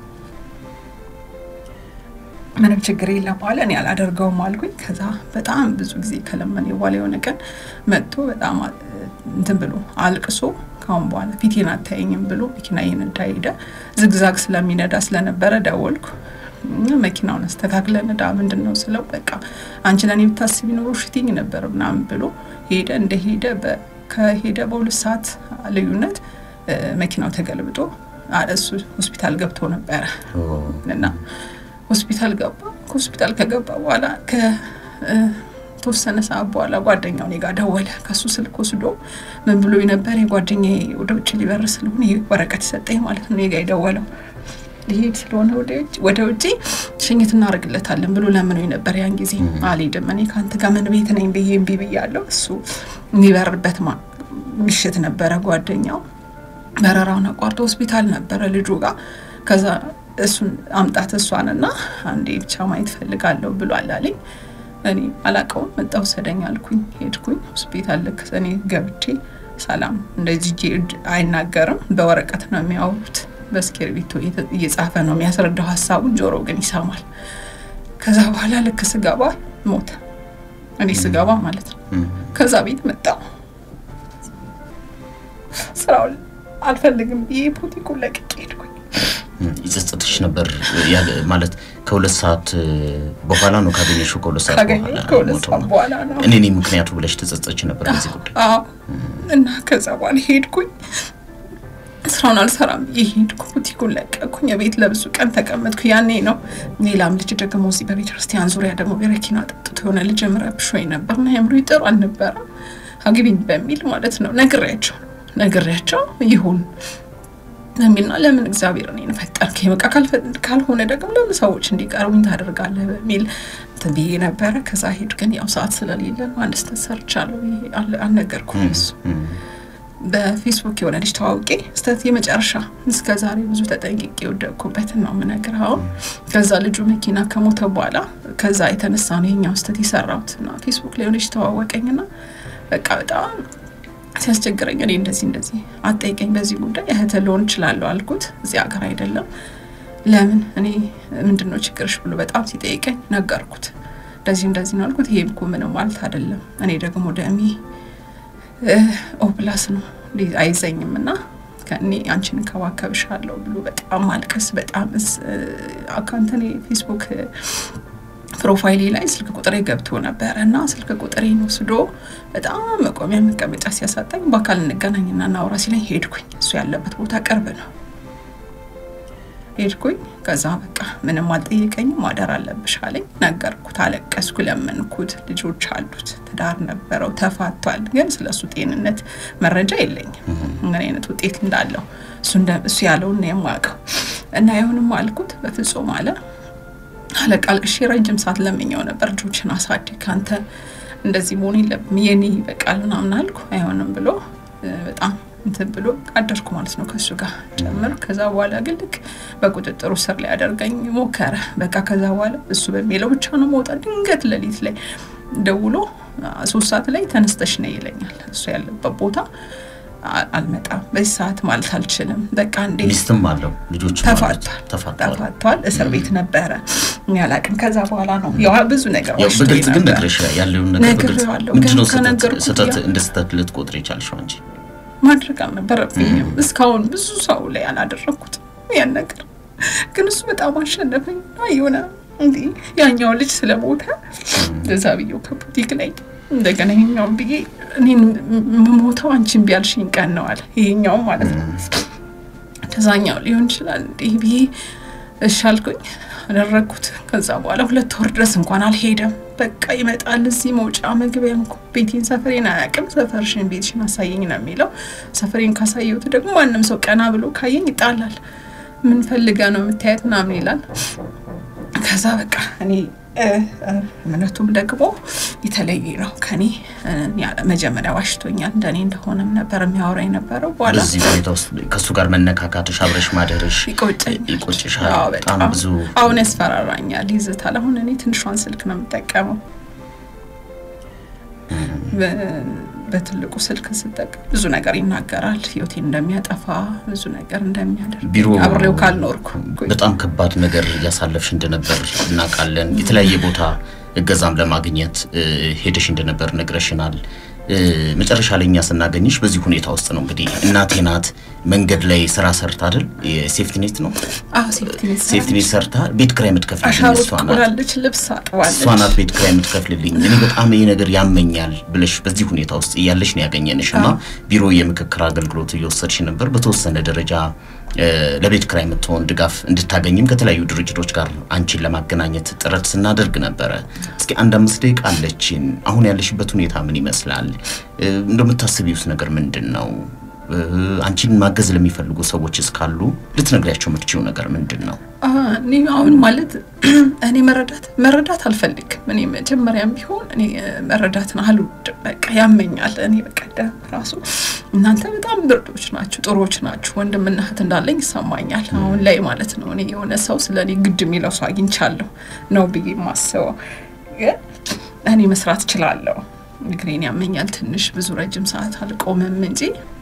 ምንም ችግር የለም አለ። እኔ አላደርገውም አልኩኝ። ከዛ በጣም ብዙ ጊዜ ከለመን በኋላ የሆነ ቀን መጥቶ በጣም እንትን ብሎ አልቅሶ ካሁን በኋላ ፊቴን አታየኝም ብሎ መኪና እየነዳ ሄደ። ዝግዛግ ስለሚነዳ ስለነበረ ደወልኩ። መኪናውን አስተካክለ ነዳ ምንድን ነው ስለው በቃ አንቺ ለእኔ ብታስቢ ኖሮ ሽቲኝ ነበር ምናምን ብሎ ሄደ። እንደሄደ ከሄደ በሁለት ሰዓት ልዩነት መኪናው ተገልብጦ እሱ ሆስፒታል ገብቶ ነበረ እና ሆስፒታል ገባ። ከሆስፒታል ከገባ በኋላ ከተወሰነ ሰዓት በኋላ ጓደኛው እኔ ጋር ደወለ። ከሱ ስልክ ወስዶ ምን ብሎ ነበር የጓደኛዬ ወደ ውጭ ሊበር ስለሆነ ይህ ወረቀት ሰጠኝ ማለት ነው። እኔ ጋ የደወለው ሊሄድ ስለሆነ ወደ ውጭ ሽኝት እናደርግለታለን ብሎ ለምኖ ነበር። ያን ጊዜ አልሄድም እኔ ከአንተ ጋር ምን ቤት ነኝ ብዬ እምቢ ብያለሁ። እሱ የሚበርበት ምሽት ነበረ። ጓደኛው በረራውን አቋርጦ ሆስፒታል ነበረ ልጁ ጋር ከዛ እሱን አምጣት እሷንና አንዴ ብቻ ማየት ፈልጋለሁ ብሏል አለኝ። እኔ አላቀውም መጣ ወሰደኝ አልኩኝ። ሄድኩኝ ሆስፒታል ልክ እኔ ገብቼ ሰላም እንደዚህ እጅ አይናገርም፣ በወረቀት ነው የሚያወሩት፣ በእስክሪብቶ እየጻፈ ነው የሚያስረዳው ሀሳቡን፣ ጆሮ ግን ይሰማል። ከዛ በኋላ ልክ ስገባ ሞተ። እኔ ስገባ ማለት ነው። ከዛ ቤት መጣ ስራውን አልፈልግም ብዬ ቡቲኩን ለቅቄ ሄድኩኝ። ይጸጽትሽ ነበር ማለት ከሁለት ሰዓት በኋላ ነው ካገኘሽው? ከሁለት ሰዓት በኋላ ከሁለት ሰዓት በኋላ ነው እኔ እኔ ምክንያቱ ብለሽ ተጸጸች ነበር በዚህ ጉዳይ? አዎ። እና ከዛ በኋላ ሄድኩኝ ስራውን አልሰራም ብዬ ሄድኩ። ቡቲኩን ለቀኩኝ። ቤት ለብዙ ቀን ተቀመጥኩ። ያኔ ነው ሌላም ልጅ ደግሞ እዚህ በቤተ ክርስቲያን ዙሪያ ደግሞ በረኪና ጠጥቶ የሆነ ልጅ ምረብሾኝ ነበር እና ያምሮ ይጠሩ አልነበረም አግቢኝ በሚል ማለት ነው ነግሬያቸው ነግሬያቸው ይሁን በሚልና ለምን እግዚአብሔር እኔን ፈጠርክ በቃ ካልሆነ ደግሞ ለምን ሰዎች እንዲቀርቡኝ ታደርጋለህ በሚል እንትን ብዬ ነበረ። ከዛ ሄድ ግን ያው ሰዓት ስለሌለ አንድ ስተት ሰርቻለሁ አልነገርኩም። እሱ በፌስቡክ የሆነ ልጅ ተዋውቄ ስተት የመጨረሻ እስከ ዛሬ ብዙ ተጠንቅቄ የወደቅኩበትን ነው የምነግርህ። አሁን ከዛ ልጁ መኪና ከሞተ በኋላ ከዛ የተነሳ ነው የኛው ስተት የሰራሁት እና ፌስቡክ ላይ የሆነች ተዋወቀኝና በቃ በጣም ሲያስቸግረኝ እኔ እንደዚህ እንደዚህ አጠይቀኝ በዚህ ጉዳይ እህት ልሆን እችላለሁ አልኩት። እዚህ ሀገር አይደለም ለምን እኔ ምንድን ነው ችግርሽ ብሎ በጣም ሲጠይቀኝ ነገርኩት። እንደዚህ እንደዚህ ነው አልኩት። ይሄም እኮ ምንም ማለት አይደለም። እኔ ደግሞ ደሜ ኦፕላስ ነው አይዘኝም እና ከእኔ አንቺን እንከባከብሻለሁ ብሎ በጣም ማልቀስ በጣም አካንተኔ ፌስቡክ ፕሮፋይሌ ላይ ስልክ ቁጥሬ ገብቶ ነበረ እና ስልክ ቁጥሬን ወስዶ በጣም መቆሚያ መቀመጫ ሲያሳጣኝ በአካል እንገናኝና እናውራ ሲለኝ ሄድኩኝ። እሱ ያለበት ቦታ ቅርብ ነው። ሄድኩኝ። ከዛ በቃ ምንም አልጠየቀኝም። ማደር አለብሽ አለኝ። ነገርኩት፣ አለቀስኩ፣ ለመንኩት። ልጆች አሉት፣ ትዳር ነበረው፣ ተፋቷል። ግን ስለ እሱ ጤንነት መረጃ የለኝም፣ ምን አይነት ውጤት እንዳለው እሱ ያለውን ነው የማውቀው። እና አይሆንም አልኩት። በፍጹም አለ። አለቃልቅሼ ረጅም ሰዓት ለምኘው ነበር። ልጆችን አሳድግ አንተ እንደዚህ መሆን የለብም የኔ ይበቃል ምናምን አልኩ። አይሆንም ብሎ በጣም እንትን ብሎ አደርኩ ማለት ነው ከእሱ ጋር ጨምር። ከዛ በኋላ ግን ልክ በቁጥጥሩ ስር ላይ ያደርገኝ ሞከረ። በቃ ከዛ በኋላ እሱ በሚለው ብቻ ነው መውጣት። ድንገት ሌሊት ላይ ደውሎ ሶስት ሰዓት ላይ ተነስተሽ ነው ይለኛል። እሱ ያለበት ቦታ አልመጣም በዚህ ሰዓት ማለት አልችልም። በቃ እንዴ ሚስትም አለው ልጆች ተፋቷል። እስር ቤት ነበረ ያላቅም። ከዛ በኋላ ነው ያው ብዙ ነገር በግልጽ ግን ነግረሽ ያለውን ነገር ምንድነው ስህተት እንደ ስህተት ልትቆጥር የቻልሽው አንቺ? ማድረግ አልነበረብኝም። እስካሁን ብዙ ሰው ላይ አላደረግኩትም ያን ነገር። ግን እሱ በጣም አሸነፈኝ እና የሆነ እንዲህ ያኛው ልጅ ስለሞተ እዛ ብዬው ከቡቲክ ላይ እንደገና ይሄኛውም ብዬ እኔን የምሞተው አንቺን ቢያልሽኝ ቀን ነው አለ። ይሄኛውም ማለት ነው ከዛኛው ሊሆን ይችላል እንዲህ ብዬ እሺ አልኩኝ፣ አደረግኩት። ከዛ በኋላ ሁለት ወር ድረስ እንኳን አልሄደም። በቃ ይመጣል እዚህ መውጫ መግቢያ ቤቴን ሰፈሬን አያውቅም። ሰፈርሽን ቤትሽን አሳየኝ ነው የሚለው። ሰፈሬን ካሳየሁት ደግሞ ማንም ሰው ቀና ብሎ ካየኝ ይጣላል። ምን ፈልገ ነው የምታየት ምናምን ይላል። ከዛ በቃ እኔ እምነቱም ደግሞ የተለየ ነው ከኔ። መጀመሪያ ዋሽቶኛል። እንደኔ እንደሆነም ነበር የሚያወራ የነበረው። በኋላ በዚህ ሁኔታ ውስጥ ከእሱ ጋር መነካካትሽ፣ አብረሽ ማደርሽ ይቆጭሻል። በጣም ብዙ አሁን ያስፈራራኛል፣ ይዝታል። አሁን እኔ ትንሿን ስልክ ነው የምጠቀመው። በትልቁ ስልክ ስጠቀም ብዙ ነገር ይናገራል። ህይወቴን እንደሚያጠፋ ብዙ ነገር እንደሚያደርግ ቢሮ አብሬው ካልኖርኩ በጣም ከባድ ነገር እያሳለፍሽ እንደነበር እናውቃለን። የተለያየ ቦታ እገዛም ለማግኘት ሄደሽ እንደነበር ነግረሽናል። መጨረሻ ላይ እኛ ስናገኝሽ በዚህ ሁኔታ ውስጥ ነው። እንግዲህ እናቴ ናት መንገድ ላይ ስራ ሰርታ አይደል የሴፍቲ ኔት ነው ሴፍቲ ኔት ሰርታ ቤት ክራይ የምትከፍልልኝ እሷ ናት። ልብስ አጥባለች። እሷ ናት ቤት ክራይ የምትከፍልልኝ። እኔ በጣም ይህ ነገር ያመኛል ብለሽ በዚህ ሁኔታ ውስጥ እያለሽ ነው ያገኘንሽ እና ቢሮ የምክክር አገልግሎት እየወሰድሽ ነበር በተወሰነ ደረጃ ለቤት ክራይ የምትሆን ድጋፍ እንድታገኝም ከተለያዩ ድርጅቶች ጋር አንቺን ለማገናኘት ጥረት ስናደርግ ነበረ። እስኪ አንድ አምስት ደቂቃ አለችን። አሁን ያለሽበት ሁኔታ ምን ይመስላል? እንደምታስቢውስ ነገር ምንድን ነው? አንቺን ማገዝ ለሚፈልጉ ሰዎች እስካሉ ልትነግሪያቸው የምትችው ነገር ምንድን ነው? እኔ አሁን ማለት እኔ መረዳት መረዳት አልፈልግም። እኔ መጀመሪያም ቢሆን እኔ መረዳትን አልወድም። በቃ ያመኛል። እኔ በቀደም ራሱ እናንተ በጣም ብርዶች ናችሁ፣ ጥሩዎች ናችሁ፣ ወንድምና እህት እንዳለኝ ይሰማኛል። አሁን ላይ ማለት ነው እኔ የሆነ ሰው ስለ እኔ ግድ የሚለው ሰው አግኝቻለሁ ነው ብዬ የማስበው። ግን እኔ መስራት እችላለሁ። እግሬን ያመኛል ትንሽ ብዙ ረጅም ሰዓት አልቆምም እንጂ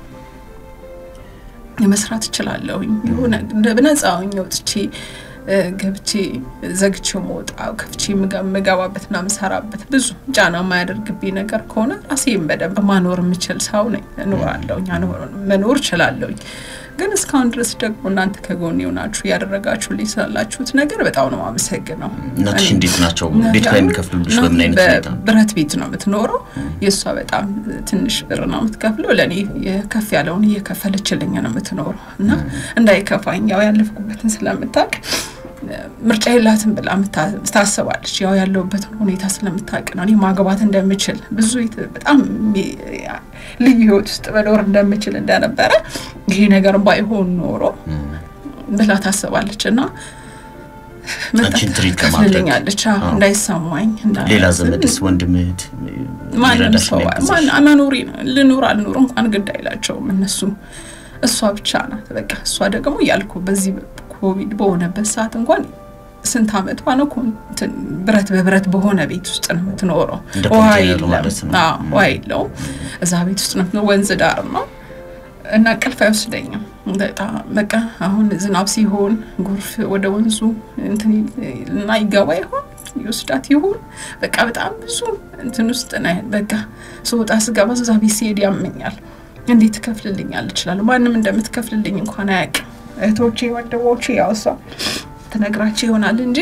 መስራት እችላለሁኝ። የሆነ በነፃ ሆኜ ወጥቼ ገብቼ ዘግቼው መውጣው ከፍቼ የምገባበትና የምሰራበት ብዙ ጫና የማያደርግብኝ ነገር ከሆነ ራሴን በደንብ ማኖር የምችል ሰው ነኝ። እኖራለሁኝ፣ መኖር እችላለሁኝ። ግን እስካሁን ድረስ ደግሞ እናንተ ከጎን የሆናችሁ እያደረጋችሁልኝ ስላላችሁት ነገር በጣም ነው የማመሰግነው። እናትሽ እንዴት ናቸው? ቤት ላይ የሚከፍሉልሽ በምን አይነት ሁኔታ? ብረት ቤት ነው የምትኖረው። የእሷ በጣም ትንሽ ብር ነው የምትከፍለው። ለእኔ ከፍ ያለውን እየከፈለችልኝ ነው የምትኖረው እና እንዳይከፋኝ ያው ያለፍኩበትን ስለምታውቅ ምርጫ የላትም ብላ ታስባለች። ያው ያለሁበትን ሁኔታ ስለምታውቅ ነው እኔ ማግባት እንደምችል ብዙ በጣም ልዩ ህይወት ውስጥ መኖር እንደምችል እንደነበረ ይሄ ነገር ባይሆን ኖሮ ብላ ታስባለች እና አንቺን ትሪት ከማድረግ ትልኛለች እንዳይሰማኝ ሌላ ዘመድስ ወንድም እህት ማንም ሰው መኖሪ ልኑር አልኑር እንኳን ግድ አይላቸውም እነሱ እሷ ብቻ ናት በቃ እሷ ደግሞ ያልኩ በዚህ ኮቪድ በሆነበት ሰዓት እንኳን ስንት አመቷ ነው ብረት በብረት በሆነ ቤት ውስጥ ነው የምትኖረው ውሃ የለም ውሃ የለውም እዛ ቤት ውስጥ ነው ወንዝ ዳር ነው እና እንቅልፍ አይወስደኝም። በጣም በቃ አሁን ዝናብ ሲሆን ጎርፍ ወደ ወንዙ እንትን እና ይገባ ይሆን ይወስዳት ይሆን በቃ በጣም ብዙ እንትን ውስጥ ነ በቃ ስወጣ ስገባ እዛ ቤት ሲሄድ ያመኛል። እንዴት ትከፍልልኛል እችላለሁ? ማንም እንደምትከፍልልኝ እንኳን አያውቅም። እህቶቼ ወንድሞቼ ያው እሷ ትነግራቸው ይሆናል እንጂ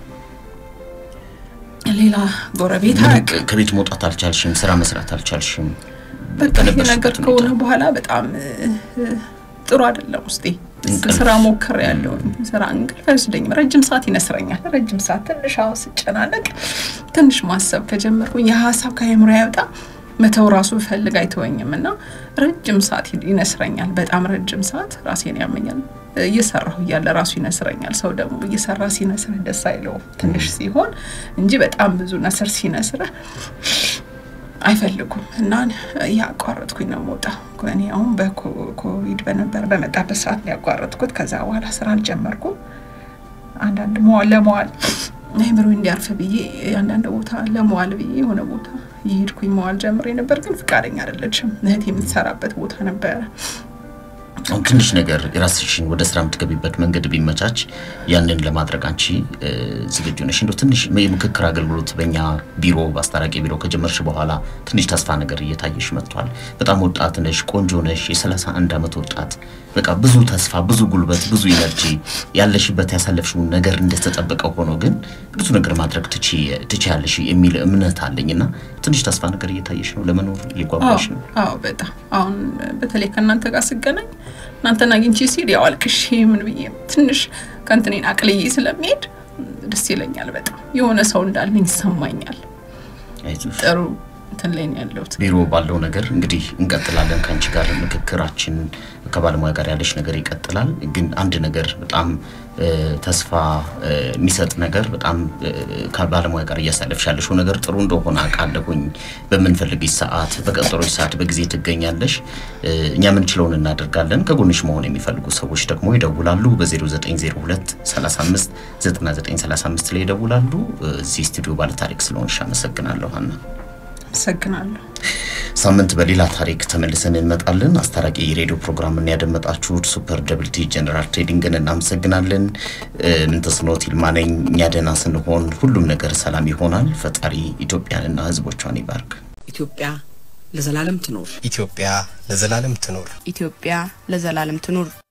ሌላ ጎረቤት አያውቅም። ከቤት መውጣት አልቻልሽም፣ ስራ መስራት አልቻልሽም። በቃ ይሄ ነገር ከሆነ በኋላ በጣም ጥሩ አይደለም ውስጤ። ስራ ሞክር ያለውን ስራ እንቅልፍ አይወስደኝም። ረጅም ሰዓት ይነስረኛል። ረጅም ሰዓት ትንሽ አሁን ስጨናነቅ ትንሽ ማሰብ ከጀመርኩኝ የሀሳብ ከአእምሮ ያወጣ መተው ራሱ ፈልግ አይተወኝም እና ረጅም ሰዓት ይነስረኛል። በጣም ረጅም ሰዓት ራሴን ያመኛል። እየሰራሁ እያለ ራሱ ይነስረኛል። ሰው ደግሞ እየሰራ ሲነስርህ ደስ አይለውም ትንሽ ሲሆን እንጂ በጣም ብዙ ነስር ሲነስርህ አይፈልጉም እና ያቋረጥኩኝ ነው መውጣ እኔ አሁን በኮቪድ በነበር በመጣበት ሰዓት ነው ያቋረጥኩት። ከዛ በኋላ ስራ አልጀመርኩም። አንዳንድ መዋል ለመዋል አይምሮ እንዲያርፍ ብዬ አንዳንድ ቦታ ለመዋል ብዬ የሆነ ቦታ የሄድኩኝ መዋል ጀምሬ ነበር፣ ግን ፍቃደኛ አይደለችም። እህት የምትሰራበት ቦታ ነበረ። አሁን ትንሽ ነገር የራስሽን ወደ ስራ የምትገቢበት መንገድ ቢመቻች ያንን ለማድረግ አንቺ ዝግጁ ነሽ? እንደው ትንሽ የምክክር አገልግሎት በእኛ ቢሮ በአስታራቂ ቢሮ ከጀመርሽ በኋላ ትንሽ ተስፋ ነገር እየታየሽ መጥቷል። በጣም ወጣት ነሽ፣ ቆንጆ ነሽ፣ የሰላሳ አንድ ዓመት ወጣት በቃ ብዙ ተስፋ፣ ብዙ ጉልበት፣ ብዙ ኢነርጂ ያለሽበት ያሳለፍሽውን ነገር እንደተጠበቀ ሆኖ ግን ብዙ ነገር ማድረግ ትችያለሽ የሚል እምነት አለኝ እና ትንሽ ተስፋ ነገር እየታየሽ ነው፣ ለመኖር እየጓጓሽ ነው? አዎ በጣም አሁን በተለይ ከእናንተ ጋር ስገናኝ እናንተን አግኝቼ ሲል ያው አልቅሼ ምን ብዬ ትንሽ ከእንትኔን አቅልዬ ስለሚሄድ ደስ ይለኛል። በጣም የሆነ ሰው እንዳለኝ ይሰማኛል። ጥሩ እንትን ላይ ነው ያለሁት። ቢሮ ባለው ነገር እንግዲህ እንቀጥላለን። ከአንቺ ጋር ምክክራችን ከባለሙያ ጋር ያለሽ ነገር ይቀጥላል። ግን አንድ ነገር በጣም ተስፋ የሚሰጥ ነገር በጣም ከባለሙያ ጋር እያሳለፍሽ ያለሽው ነገር ጥሩ እንደሆነ አውቃለሁኝ። በምንፈልግሽ ሰዓት፣ በቀጠሮች ሰዓት በጊዜ ትገኛለሽ። እኛ ምንችለውን እናደርጋለን። ከጎንሽ መሆን የሚፈልጉ ሰዎች ደግሞ ይደውላሉ። በ0902 35 9935 ላይ ይደውላሉ። እዚህ ስቱዲዮ ባለታሪክ ስለሆንሽ አመሰግናለሁ ሀና። አመሰግናለሁ። ሳምንት በሌላ ታሪክ ተመልሰን እንመጣለን። አስታራቂ የሬዲዮ ፕሮግራምን ያደመጣችሁት ሱፐር ደብልቲ ጀነራል ትሬዲንግን እናመሰግናለን። ምንተስኖት ይልማ ነኝ። እኛ ደህና ስንሆን ሁሉም ነገር ሰላም ይሆናል። ፈጣሪ ኢትዮጵያንና ሕዝቦቿን ይባርክ። ኢትዮጵያ ለዘላለም ትኖር። ኢትዮጵያ ለዘላለም ትኖር። ኢትዮጵያ ለዘላለም ትኑር።